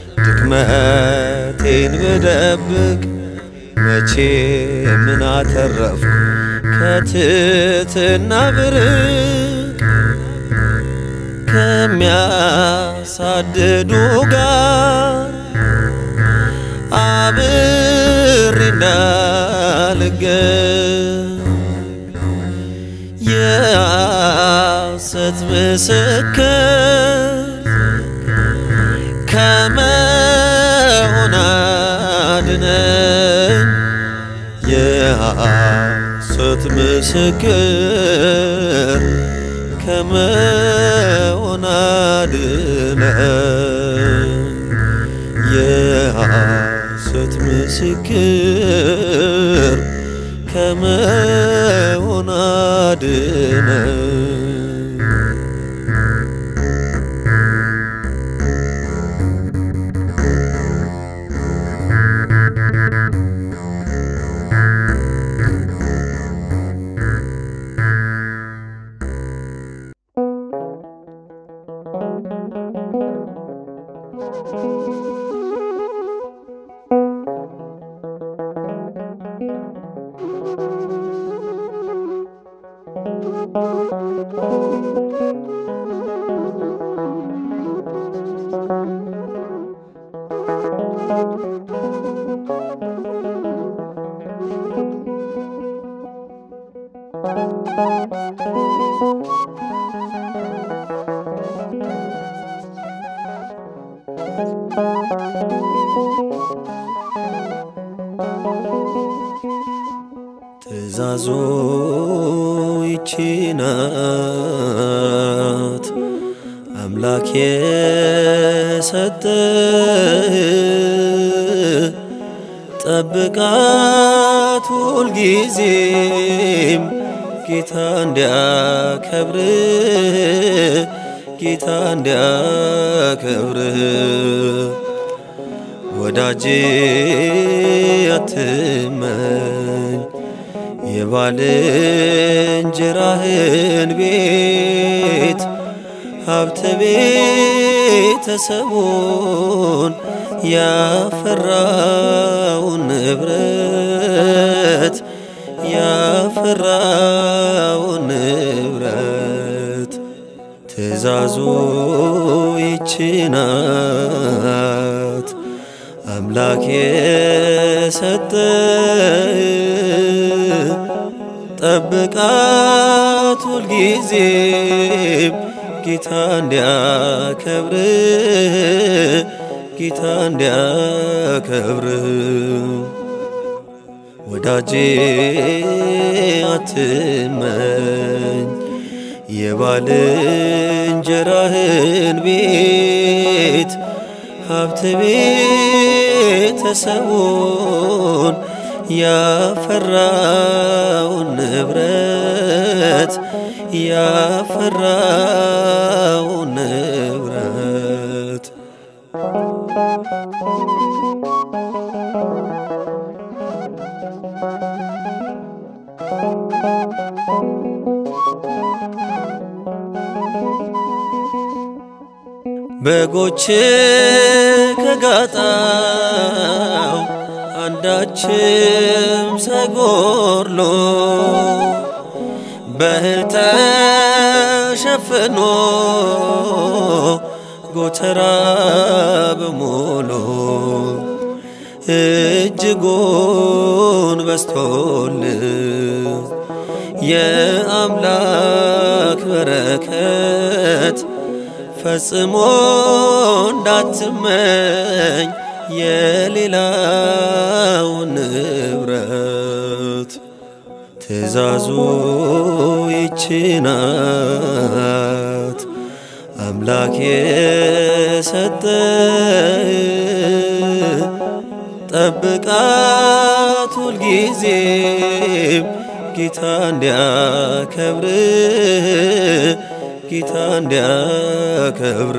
ድክመቴን ብደብቅ መቼ ምን አተረፍኩ ከትትና ብርቅ ከሚያሳድዱ ጋር አብሬ እንዳልገኝ የሐሰት ምስክር ከመሆን አድነኝ። የሐሰት ምስክር ከመሆን አድነኝ። የሐሰት ምስክር ከመሆን አድነኝ። ትእዛዙ ይቺ ናት አምላክ የሰጠ ጠብቃት ሁልጊዜም ጌታ እንዲያከብር ጌታ እንዲያከብር ወዳጄ አትመኝ የባልንጀራህን ቤት ሀብተ ቤተሰቡን ያፈራውን ንብረት ያፈራውን ንብረት ትእዛዙ ይቺ ናት አምላክ የሰጠ ጠብቃት ሁልጊዜም ጌታ እንዲያከብር ጌታ እንዲያከብር ወዳጄ አትመኝ የባልንጀራህን ቤት ሀብት ቤተሰቡን ያፈራውን ንብረት ያፈራውን ንብረት በጎች ከጋጣው አንዳችም ሳይጎድሎ በእህል ተሸፍኖ ጎተራ በሞሎ እጅጉን በስቶል የአምላክ በረከት ፈጽሞ እንዳትመኝ የሌላውን ንብረት ትእዛዙ ይቺ ናት አምላክ የሰጠ ጠብቃት ሁልጊዜም ጌታ እንዲያከብር ጌታ እንዲያከብር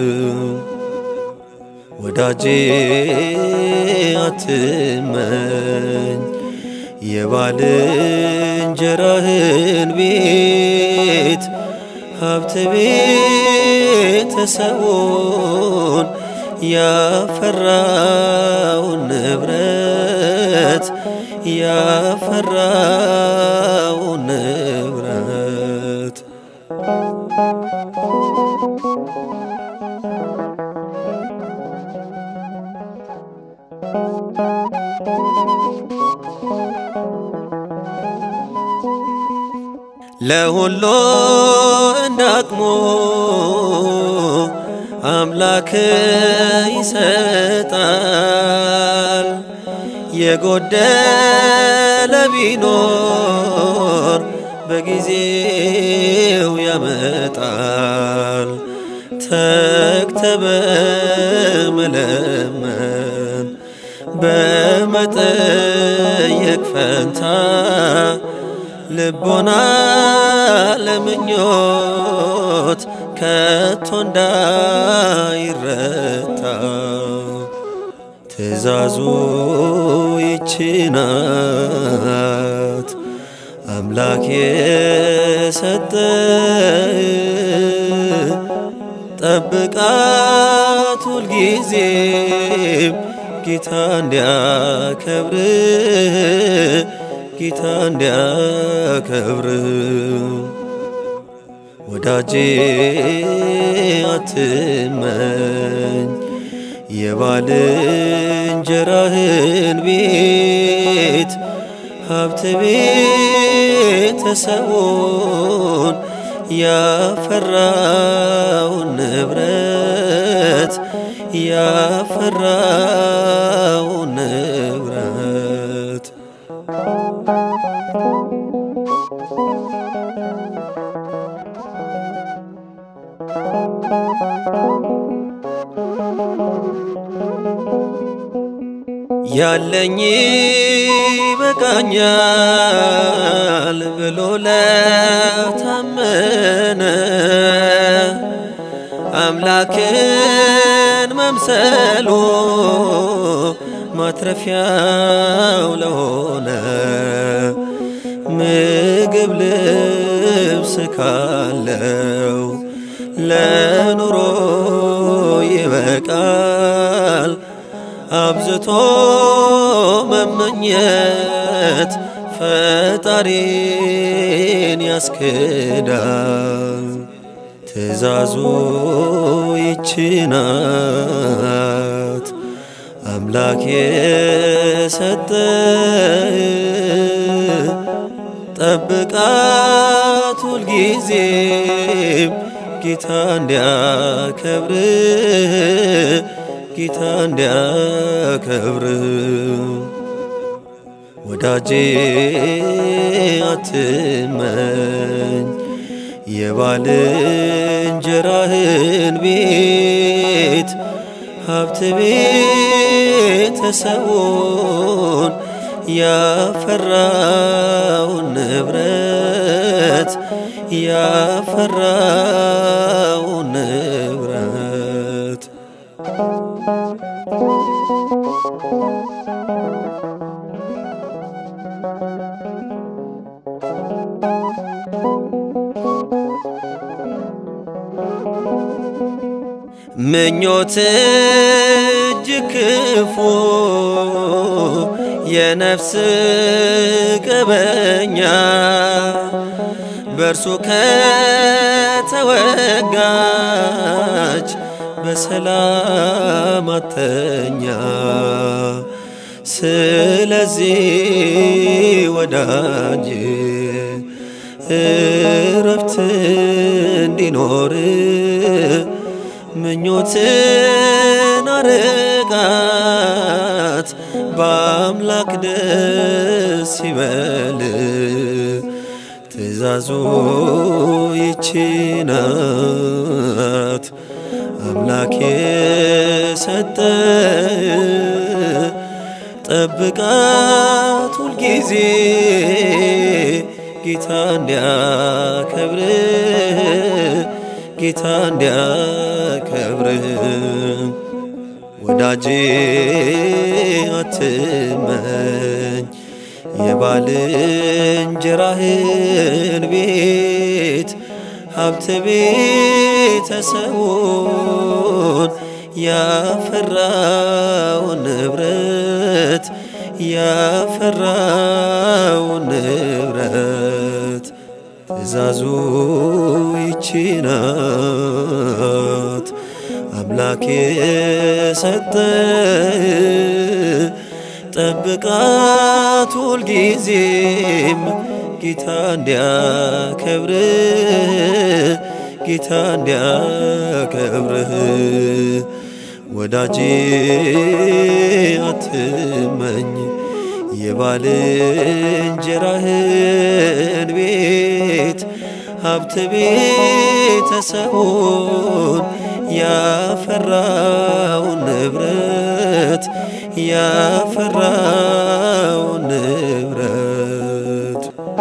ወዳጄ አትመኝ የባልንጀራህን ቤት ሀብት ቤተሰቡን ያፈራውን ንብረት ያፈራውን ንብረት ለሁሉ እንዳቅሙ አምላክ ይሰጣል። የጎደለ ቢኖር በጊዜው ያመጣል። ተግተ በመለመን በመጠየቅ ፈንታ ልቦና ለምኞት ከቶ እንዳይረታ ትእዛዙ ይቺ ናት አምላክ የሰጠ ጠብቃት ሁልጊዜም ጌታ እንዲያከብር ጌታ እንዲያከብር ወዳጄ አትመኝ የባልንጀራህን ቤት ሀብት ቤተሰቡን ያፈራውን ንብረት ያፈራውን ንብረት ያለኝ በቃኛል ብሎ ለታመነ አምላክን መምሰሉ ማትረፊያው ለሆነ ምግብ ልብስ ካለው ለኑሮ ይበቃል። አብዝቶ መመኘት ፈጣሪን ያስክዳል። ትእዛዙ ይቺ ናት አምላክ የሰጠ ጠብቃት ሁልጊዜም ጌታ እንዲያከብር ጌታ እንዲያከብር ወዳጄ አትመኝ የባልንጀራህን ቤት ሀብት ቤተሰቡን ያፈራውን ንብረት ያፈራውን ንብረት ምኞት እጅግ ክፉ የነፍስ ቀበኛ በእርሱ ከተወጋች በሰላም አተኛ። ስለዚህ ወዳጅ እረፍት እንዲኖር ምኞትን አርቃት በአምላክ ደስ ይበል ትእዛዙ ይቺ ናት አምላክ የሰጠ ጠብቃት ሁልጊዜ ጌታ እንዲያከብር ጌታ እንዲያከብር ወዳጄ አትመኝ የባልንጀራህን ቤት ሀብት ቤተሰቡን ያፈራውን ንብረት ያፈራውን ንብረት ትእዛዙ ይቺ ናት አምላክ የሰጠ ጠብቃት ሁልጊዜም ጌታ እንዲያከብር ጌታ እንዲያከብርህ ወዳጄ አትመኝ የባልንጀራህን ቤት ሀብት ቤተሰቡን ያፈራውን ንብረት ያፈራውን ንብረት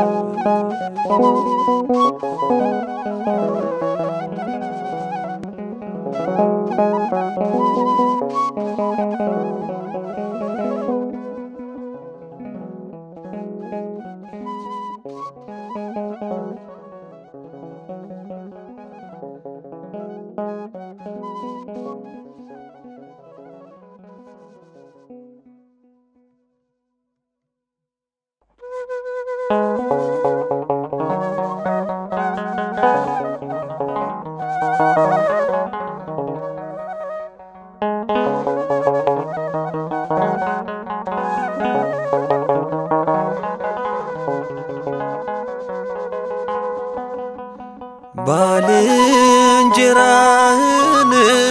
ባልንጀራህን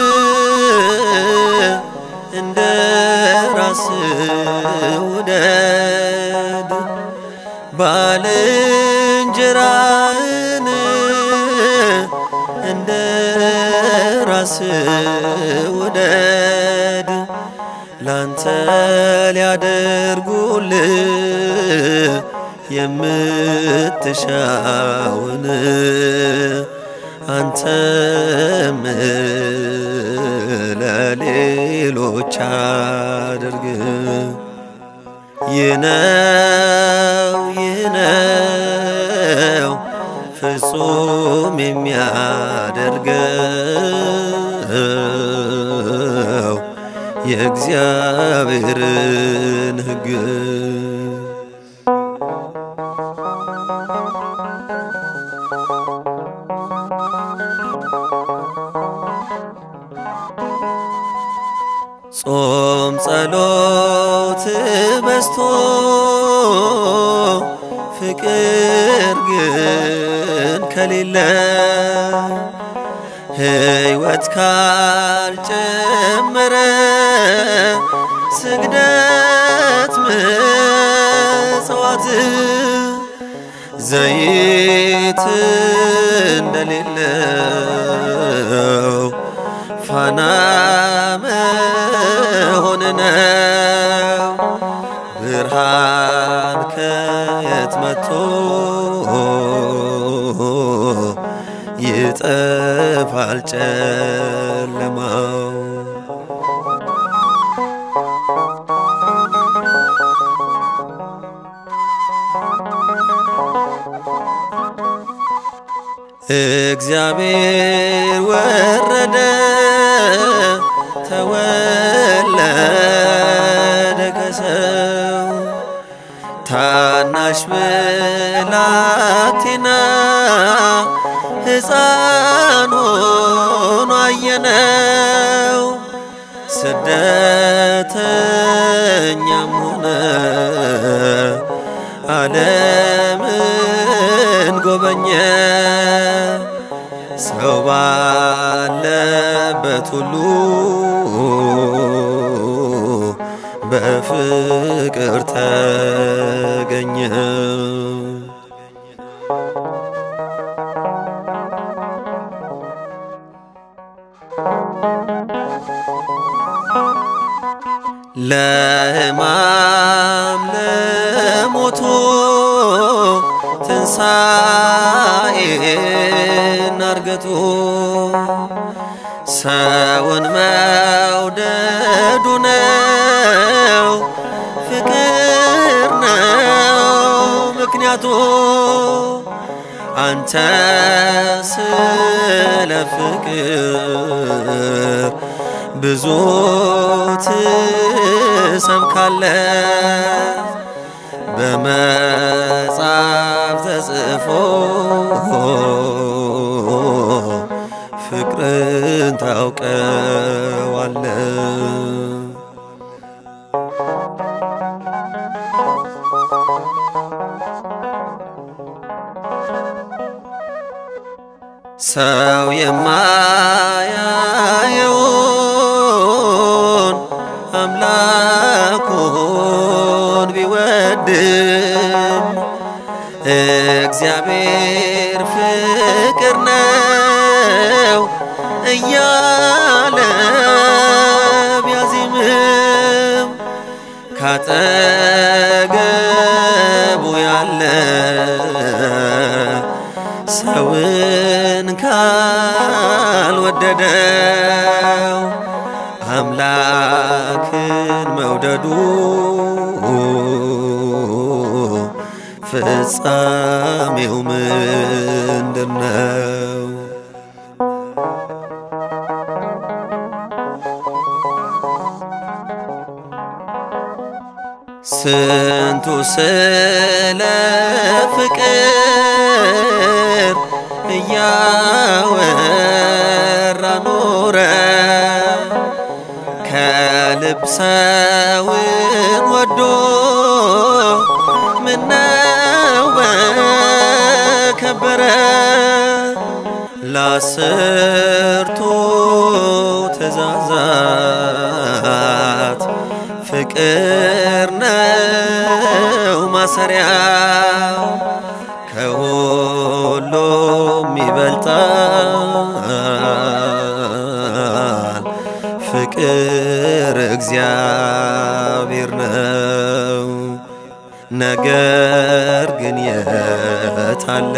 እንደ ራስ ውደድ ባልንጀራህን እንደ ራስ ውደድ ላንተ ሊያደርጉልህ የምትሻውን አንተም ለሌሎች አድርግ። ይህ ነው ይህ ነው ፍጹም የሚያደርገው የእግዚአብሔርን ሕግ ጾም ጸሎት በስቶ ፍቅር ግን ከሌለ ሕይወት ካልጨመረ ስግደት ምጽዋት ዘይት እንደሌለው ፋና መሆን ነው። ብርሃን ከየት መጥቶ ይጠፋል ጨለማው። እግዚአብሔር ወረደ ተወለደ ከሰው ታናሽ ብላቴና ሕፃን ሆኖ አየነው ስደተኛም ሆነ ዓለምን ጎበኘ ሰው ባለበት ባለበት ሁሉ በፍቅር ተገኘ። ለሕማም ለሞቱ ትንሣኤና እርገቱ ሰውን መውደዱ ነው ፍቅር ነው ምክንያቱ አንተ ስለ ፍቅር ብዙ ትሰብካለ በመጽሐፍ ተጽፎ ፍቅርን ታውቀዋለ ሰው የማያየውን አምላኩን ቢወድም እግዚአብሔር ፍቅር ነው እያለ ቢያዚምም ካጠገቡ ያለ ሰውን ካልወደደው አምላክን መውደዱ ፍጻሜው ምንድነው? ስንቱ ስለ ፍቅር እያወራ ኖረ ከልብ ሰውን ወዶ ምነው በከበረ ለአስርቱ ትእዛዛት ፍቅር ነው ማሰሪያው ከሁሉም ይበልጣል ፍቅር እግዚአብሔር ነው። ነገር ግን የታለ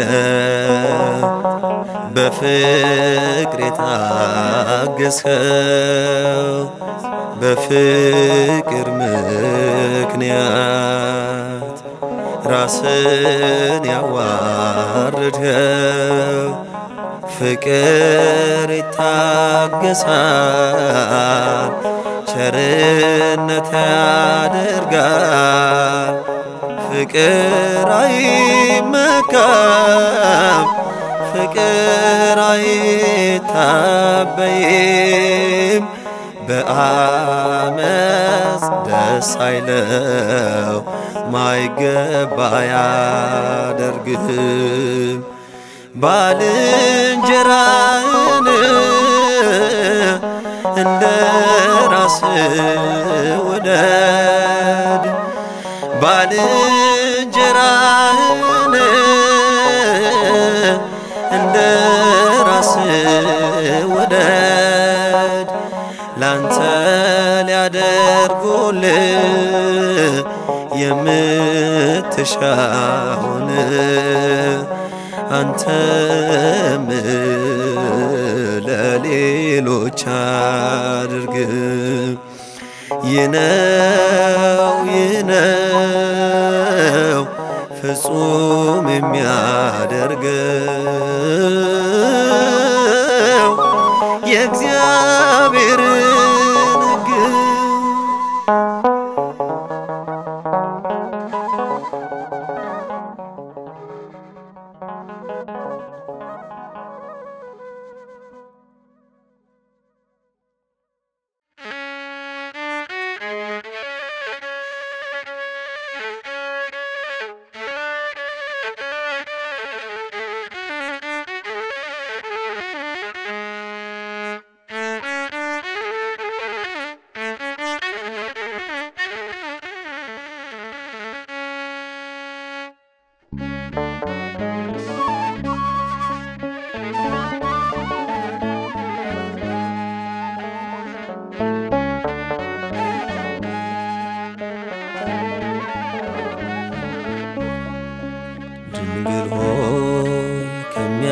በፍቅር የታገስኸው በፍቅር ምክንያት ራስን ያዋርድኸው ፍቅር ይታገሳል፣ ቸርነት ያደርጋል። ፍቅር አይመካም፣ ፍቅር አይታበይም። በአመፅ ደስ አይለው ማይገባ ያደርግም ባልንጀራን እንደ ራስ ውደድ ባልንጀራህን እንደ ራስ ውደድ ላንተ ሊያደርጉልህ የምትሻውን አንተም ለሌሎች አድርግ። ይነው ይነው ፍጹም የሚያደርገው የእግዚአብሔርን ሕግ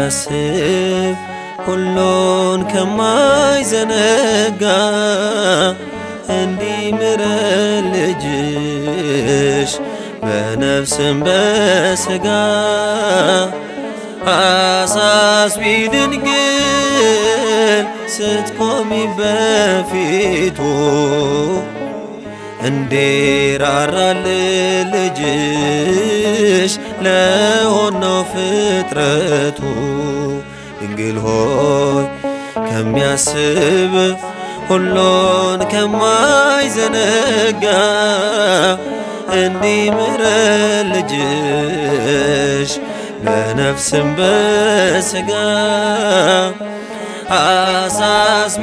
ከሚያስብ ሁሉን ከማይዘነጋ እንዲምረን ልጅሽ በነፍስም በሥጋ አሳስቢ ድንግል ስትቆሚ በፊቱ እንዲራራል ልጅሽ ለሆነው ፍጥረቱ ድንግል ሆይ ከሚያስብ ሁሉን ከማይዘነጋ እንዲምረን ልጅሽ በነፍስም በሥጋ አሳስቢ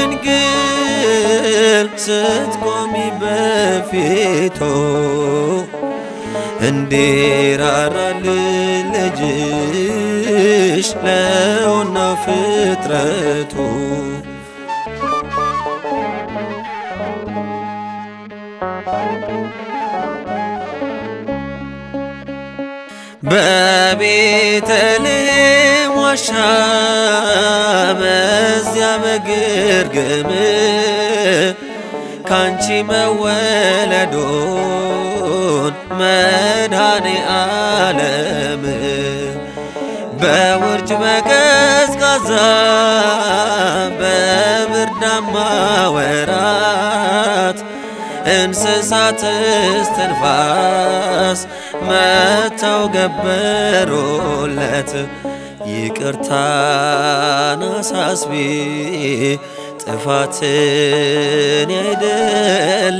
ድንግል ስትቆሚ በፊቱ እንዲራራል ልጅሽ ለሆነው ፍጥረቱ በቤተልሔም ዋሻ በዚያ በግርግም ካንቺ መወለዶን መድኃኔ ዓለም በውርጭ በቀዝቃዛ በብርዳማ ወራት እንስሳት እስትንፋስ መተው ገበሮለት ይቅርታን አሳስቢ ጥፋትን ያይደለ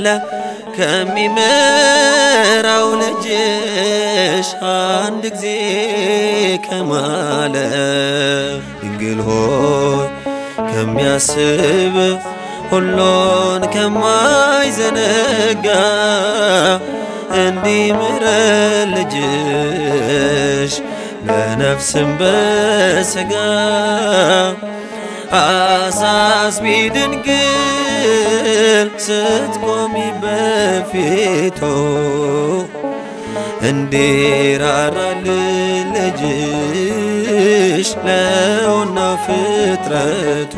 ከሚመራው ልጅሽ አንድ ጊዜ ከማለ ድንግል ሆይ ከሚያስብ ሁሉን ከማይዘነጋ እንዲምረን ልጅሽ በነፍስም በሥጋ አሳስቢ ድንግል ስትቆሚ በፊቱ እንዲራራል ልጅሽ ለሆነው ፍጥረቱ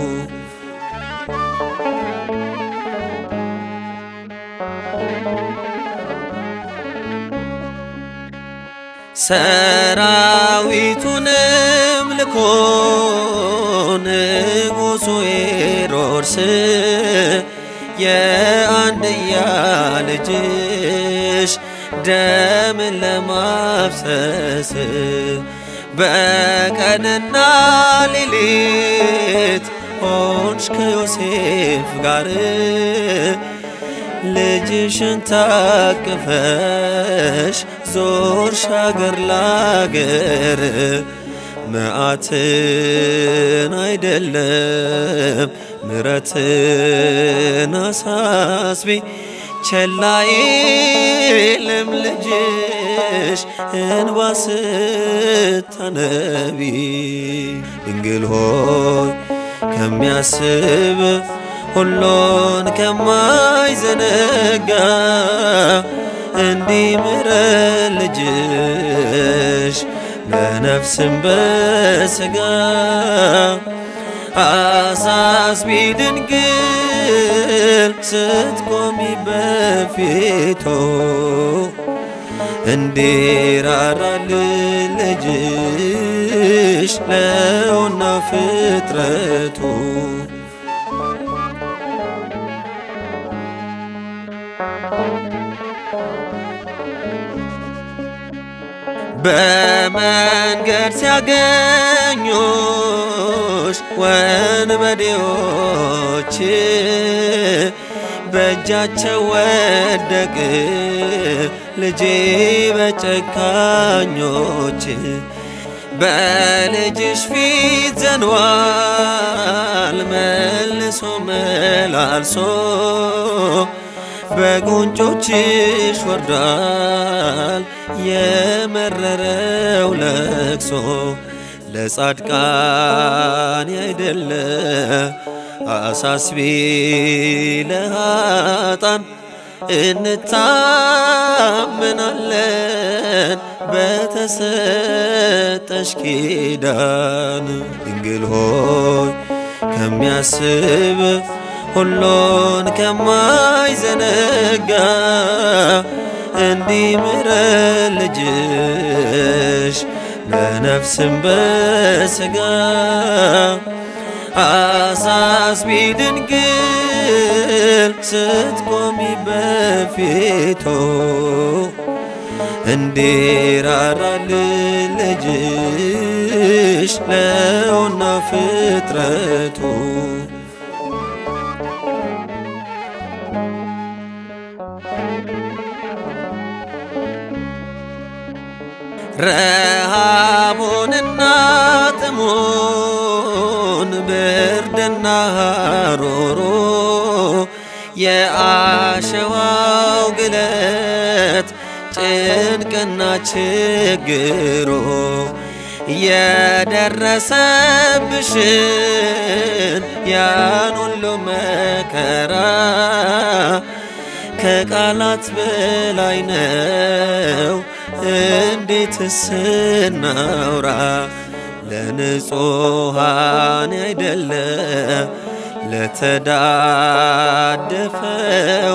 ሰራዊቱንም ልኮ ንጉሡ ሄሮድስ የአንድያ ልጅሽ ደምን ለማፍሰስ በቀንና ሌሊት ሆንሽ ከዮሴፍ ጋር ልጅሽን ታቅፈሽ ዞርሽ አገር ላገር መዓትን አይደለም ምረትን አሳስቢ ቸላይልም ልጅሽ እንባ ስታነቢ ድንግል ሆይ ከሚያስብ ሁሉን ከማይዘነጋ እንዲምረን ልጅሽ በነፍስም በሥጋ አሳስቢ ድንግል ስትቆሚ በፊቱ እንዲራራል ልጅሽ ለሆነው ፍጥረቱ በመንገድ ሲያገኙሽ ወንበዴዎች በእጃቸው ወደቅ ልጄ በጨካኞች በልጅሽ ፊት ዘንዋል መልሶ መላልሶ በጉንጮችሽ ወርዷል የመረረው ለቅሶ ለጻድቃን ያይደለ አሳስቢ ለሃጣን እንታመናለን በተሰጠሽ ኪዳን ድንግል ሆይ ከሚያስብ ሁሉን ከማይዘነጋ እንዲምረን ልጅሽ በነፍስም በሥጋ አሳስቢ ድንግል ስትቆሚ በፊቱ እንዲራራልን ልጅሽ ለውና ፍጥረቱ ረሃቡንና ጥሙን ብርድና ሮሮ የአሸዋው ግለት ጭንቅና ችግሮ የደረሰብሽን ያን ሁሉ መከራ ከቃላት በላይ ነው እንዴት ስናውራ ለንጹሃን አይደለ ለተዳደፈው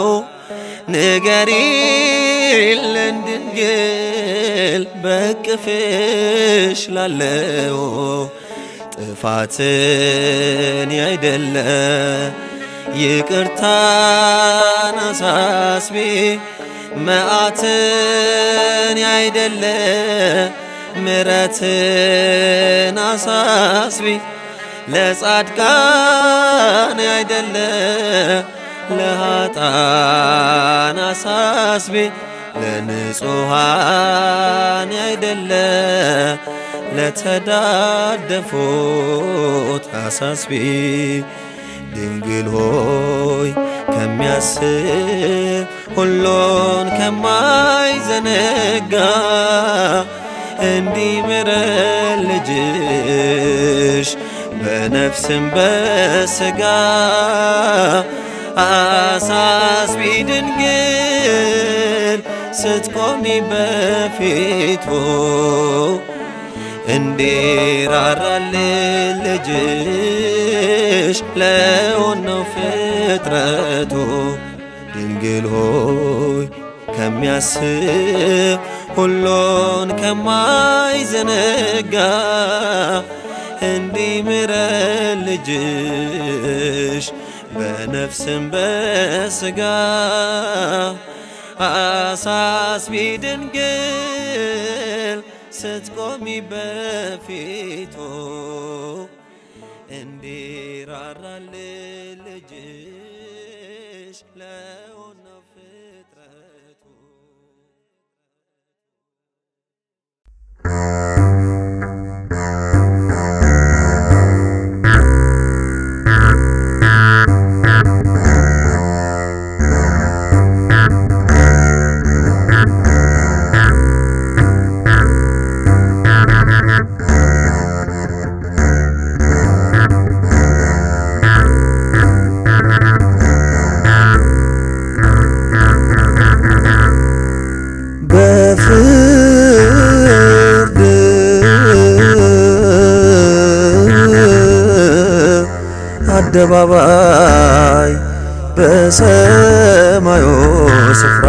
ንገሪልን ድንግል በቅፍሽ ላለው ጥፋትን ያይደለ ይቅርታን አሳስቢ መዓትን ያይደለ ምረትን አሳስቢ ለጻድቃን ያይደለ ለሃጣን አሳስቢ ለንጹሃን ያይደለ ለተዳደፉት አሳስቢ ድንግል ሆይ ከሚያስብ ሁሉን ከማይዘነጋ እንዲምረን ልጅሽ በነፍስም በሥጋ አሳስቢ ድንግል ስትቆሚ በፊቱ እንዲራራልን ልጅሽ ለሆነው ፍጥረቱ ድንግል ሆይ ከሚያስብ ሁሉን ከማይዘነጋ እንዲምረን ልጅሽ በነፍስም በሥጋ አሳስቢ ድንግል ስትቆሚ በፊቱ እንዲራራልን ልጅሽ ለሆነው ፍጥረቱ በፍርድ አደባባይ በሰማዩ ስፍራ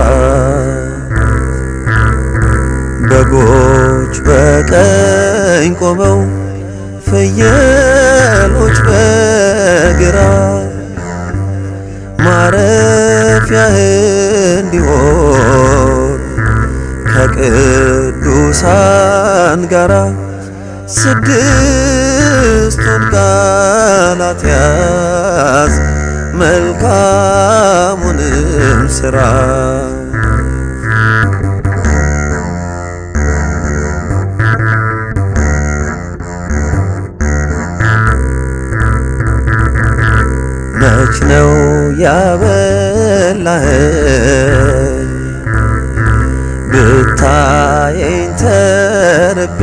በጎች በቀኝ ቆመው ፍየሎች በግራ ማረፊያህ እንዲሆን ከቅዱሳን ጋራ ስድስቱን ቃላት ያዝ መልካሙንም ሥራ መች ነው ያበላኸኝ ብታየኝ ተርቤ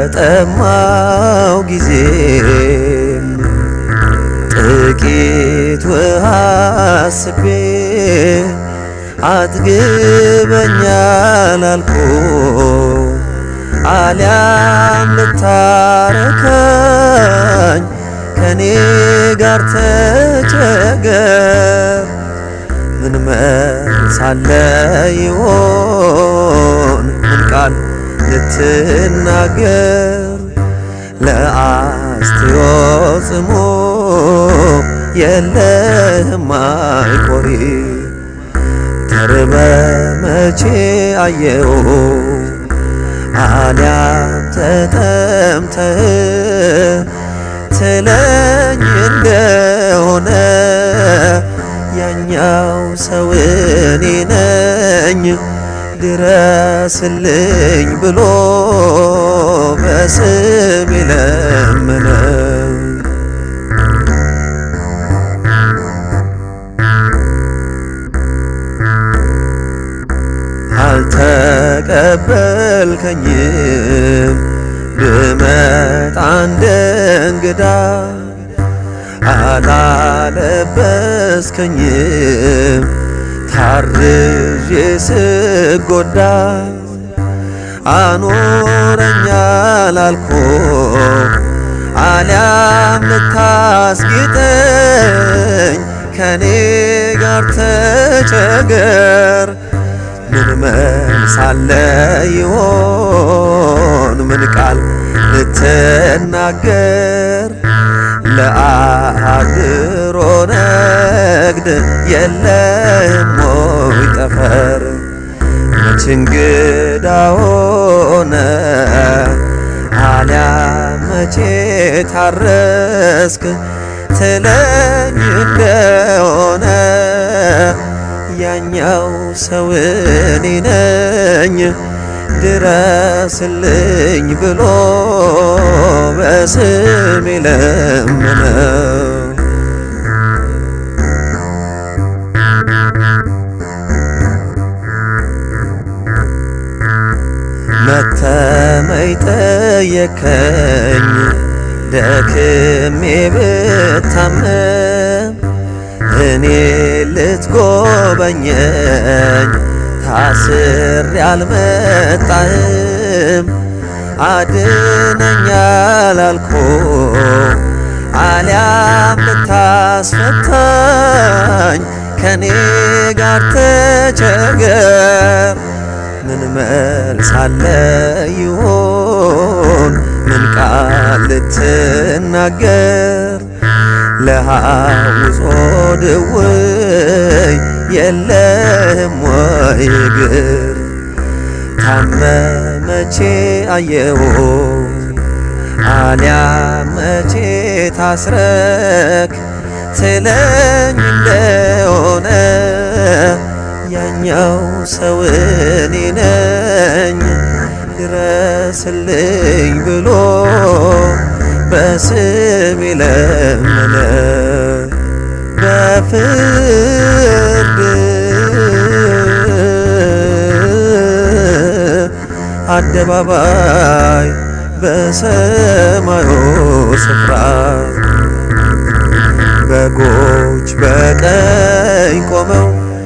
በተጠማው ጊዜም ጥቂት አቤቱ አስቤ አጥግበኛል አልኩ አልያም ልታረካኝ ከኔ ጋር ተቸገር ምን መልስ አለ ይሆን ምን ቃል ልትናገር ለአስትዮ ጽሞ የለህም አይቆሪ ተርበ መቼ አየው አልያም ተጠምተህ ትለኝ እንደሆነ ያኛው ሰው እኔ ነኝ ድረስልኝ ብሎ በስም ይለምነ አልተቀበልከኝም ብመጣ እንደ እንግዳ አላለበስከኝም ታርዤ ስጎዳ አኖረኛል አልኮ አልያም ልታስጌጠኝ ከኔ ጋር ተቸገር ምን መልስ አለ ይሆን ምን ቃል ልትናገር ለአድሮ ነግድ የለም ሞይ ጠፈር መች እንግዳ ሆነ አልያ መቼ ታረስክ ትለኝ እንደሆነ ያኛው ሰው እኔ ነኝ ድረስልኝ ብሎ በስም ለምነው መተመይ ጠየከኝ ደክሜ ብታመም እኔ ልትጎበኘኝ ታስር ያልመጣህም አድነኛል አልኮ አልያም ልታስፈታኝ ከኔ ጋር ተቸገር ምን መልስ አለ ይሆን ምን ቃል ልትናገር ለሐውጾ ድውይ የለህም ወይ እግር ታመመቼ አየው አልያ መቼ ታስረክ ትለኝ እንደሆነ ያኛው ሰው እኔ ነኝ ድረስልኝ ብሎ በስም ለመነ በፍርድ አደባባይ በሰማዩ ስፍራ በጎች በቀኝ ቆመው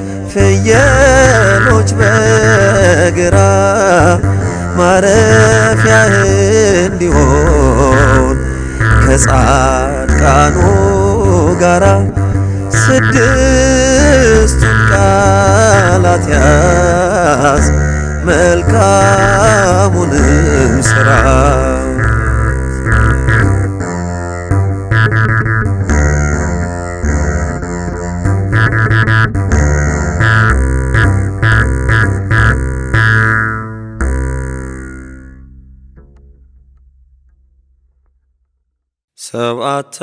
ፍየሎች በግራ ማረፊያህ እንዲሆን ከጻድቃኑ ጋራ ስድስቱን ቃላት ያዝ መልካሙንም ስራ ሰብዓተ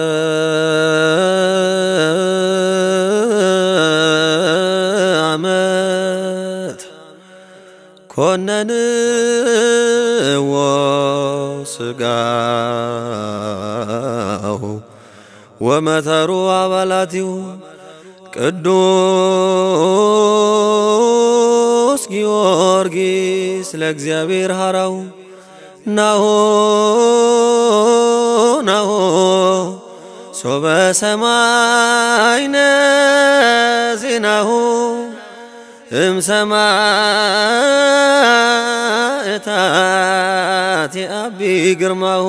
ዓመት ኮነንዎ ሥጋሁ ወመተሩ አባላቲሁ ቅዱስ ጊዮርጊስ ለእግዚአብሔር ሐራው ናሆ ናሆ ሶበ ሰማይነ ዜናሁ እምሰማእታት የአቢ ግርማሁ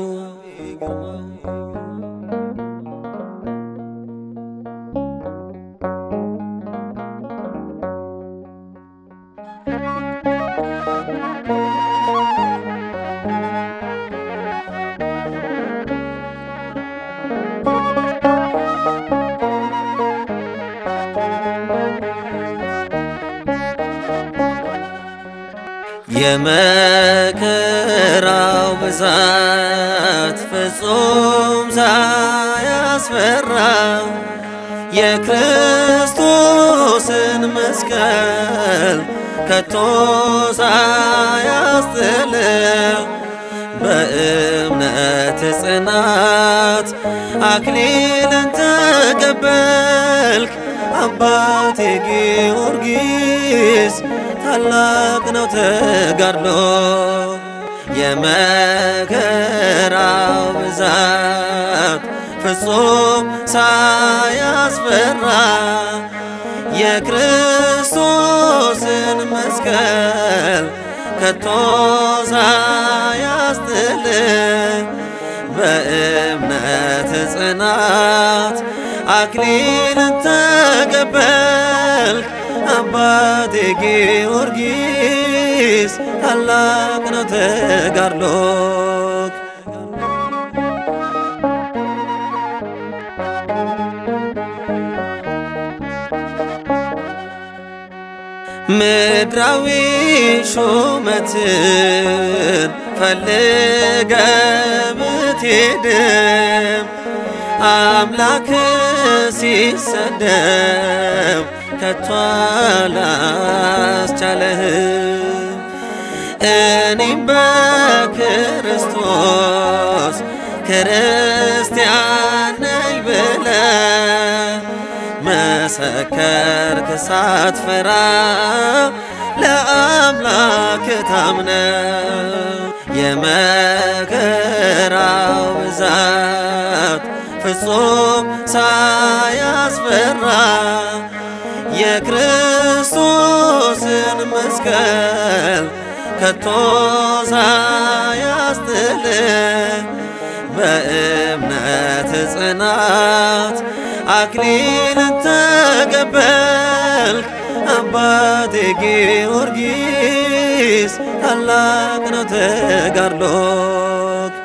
የመከራው ብዛት ፍጹም ሳያስፈራ የክርስቶስን መስቀል ከቶ ሳያስጥል በእምነት ጽናት አክሊልን ተቀበልክ አባቴ ጊዮርጊስ ታላቅ ነው ተጋድሎ የመከራው ብዛት ፍጹም ሳያስፈራ የክርስቶስን መስቀል ከቶ ሳያስጥል በእምነት ጽናት አክሊልን ተቀበልክ አባቴ ጊዮርጊስ ታላቅ ነው ተጋድሎክ ምድራዊ ሹመትን ፈልገ ብትሄድም አምላክ ሲሰደብ ከቶ አላስቻለህም። እኔም በክርስቶስ ክርስቲያን ነኝ ብለህ መሰከርክ ሳትፈራ ለአምላክ ታምነ የመከራው ብዛት ፍጹም ሳያስፈራ የክርስቶስን መስቀል ከቶ ሳያስጥል በእምነት ጽናት አክሊልን ተቀበልክ አባቴ ጊዮርጊስ ታላቅ ነው ተጋድሎክ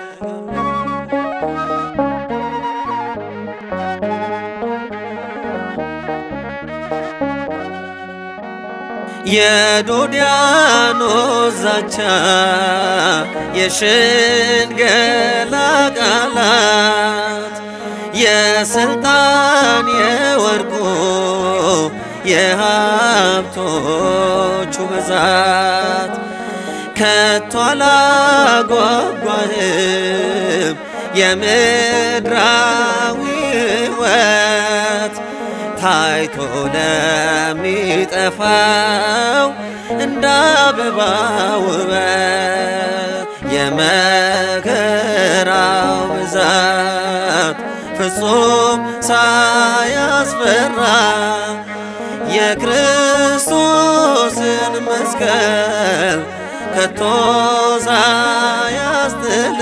የዶዲያኖስ ዛቻ የሽንገላ ቃላት የስልጣን የወርቁ የሀብቶቹ ብዛት ከቶ አላጓጓህም የምድራዊ ሕይወት ታይቶ ለሚጠፋው እንደ አበባ ውበት የመከራው ብዛት ፍጹም ሳያስፈራ የክርስቶስን መስቀል ከቶ ሳያስጥል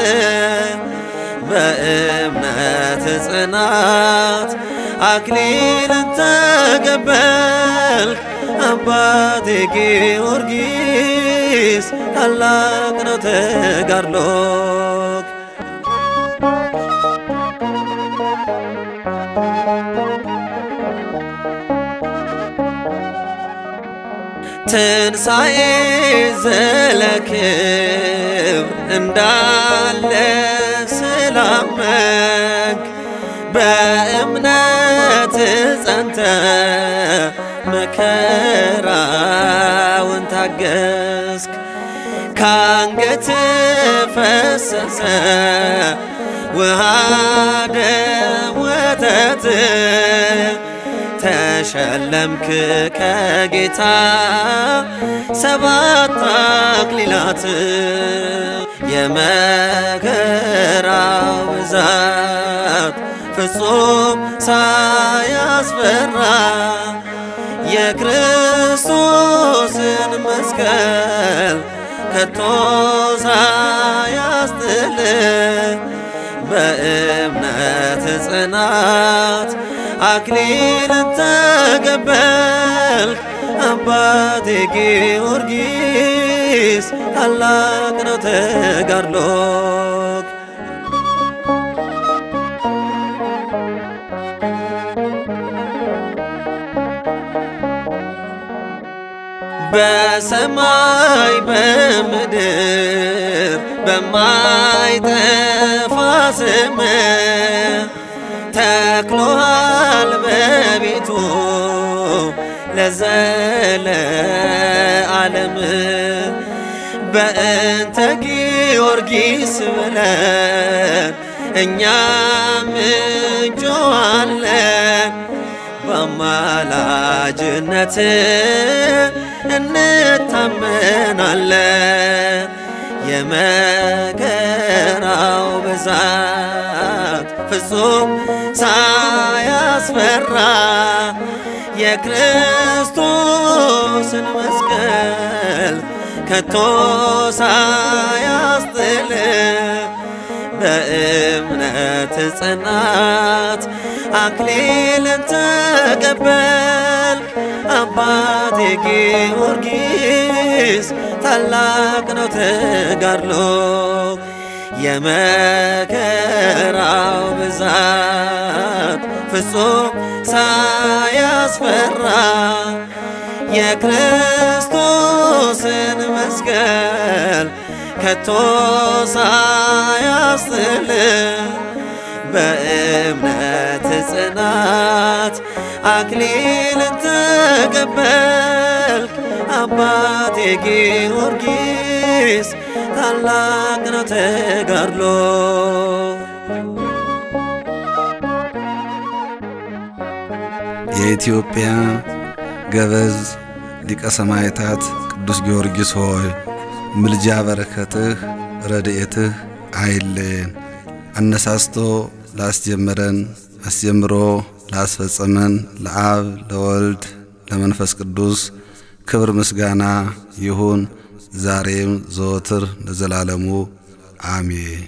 በእምነት ጽናት አክሊልን ተቀበልክ አባቴ ጊዮርጊስ ታላቅ ነው ተጋድሎክ ትንሣኤ ዘለክብ እንዳለ ስላመንክ በእምነት ጸንተ መከራውን ታገስክ ካንገት ፈሰሰ ውሃ ደም ወተት ተሸለምክ ከጌታ ሰባት አክሊላት የመከራው ብዛት ፍጹም ሳያስፈራ የክርስቶስን መስቀል ከቶ ሳያስጥል በእምነት ጽናት አክሊልን ተቀበልክ አባቴ ጊዮርጊስ ታላቅ ነው ተጋድሎክ። በሰማይ በምድር በማይጠፋ ስም ተክሎሃል በቤቱ ለዘለ ዓለም በእንተ ጊዮርጊስ ብለን እኛም እንጮኻለን በአማላጅነት እንታመናለን። የመከራው ብዛት ፍጹም ሳያስፈራ የክርስቶስን መስቀል ከቶ ሳያስጥል በእምነት ጽናት አክሊልን ተቀበልክ አባቴ ጊዮርጊስ ታላቅ ነው ተጋድሎ የመከራው ብዛት ፍጹም ሳያስፈራ የክርስቶስን መስቀል ከቶ ሳያስጥል በእምነት ጽናት አክሊልን ተቀበልክ አባቴ ጊዮርጊስ ታላቅ ነው ተጋድሎ የኢትዮጵያ ገበዝ ሊቀ ሰማዕታት ቅዱስ ጊዮርጊስ ሆይ ምልጃ በረከትህ ረድኤትህ አይለየን። አነሳስቶ ላስጀመረን አስጀምሮ ላስፈጸመን ለአብ ለወልድ ለመንፈስ ቅዱስ ክብር ምስጋና ይሁን ዛሬም ዘወትር ለዘላለሙ አሜን።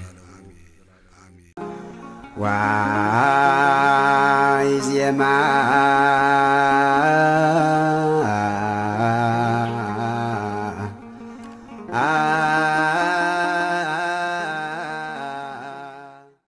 ዋይ ዜማ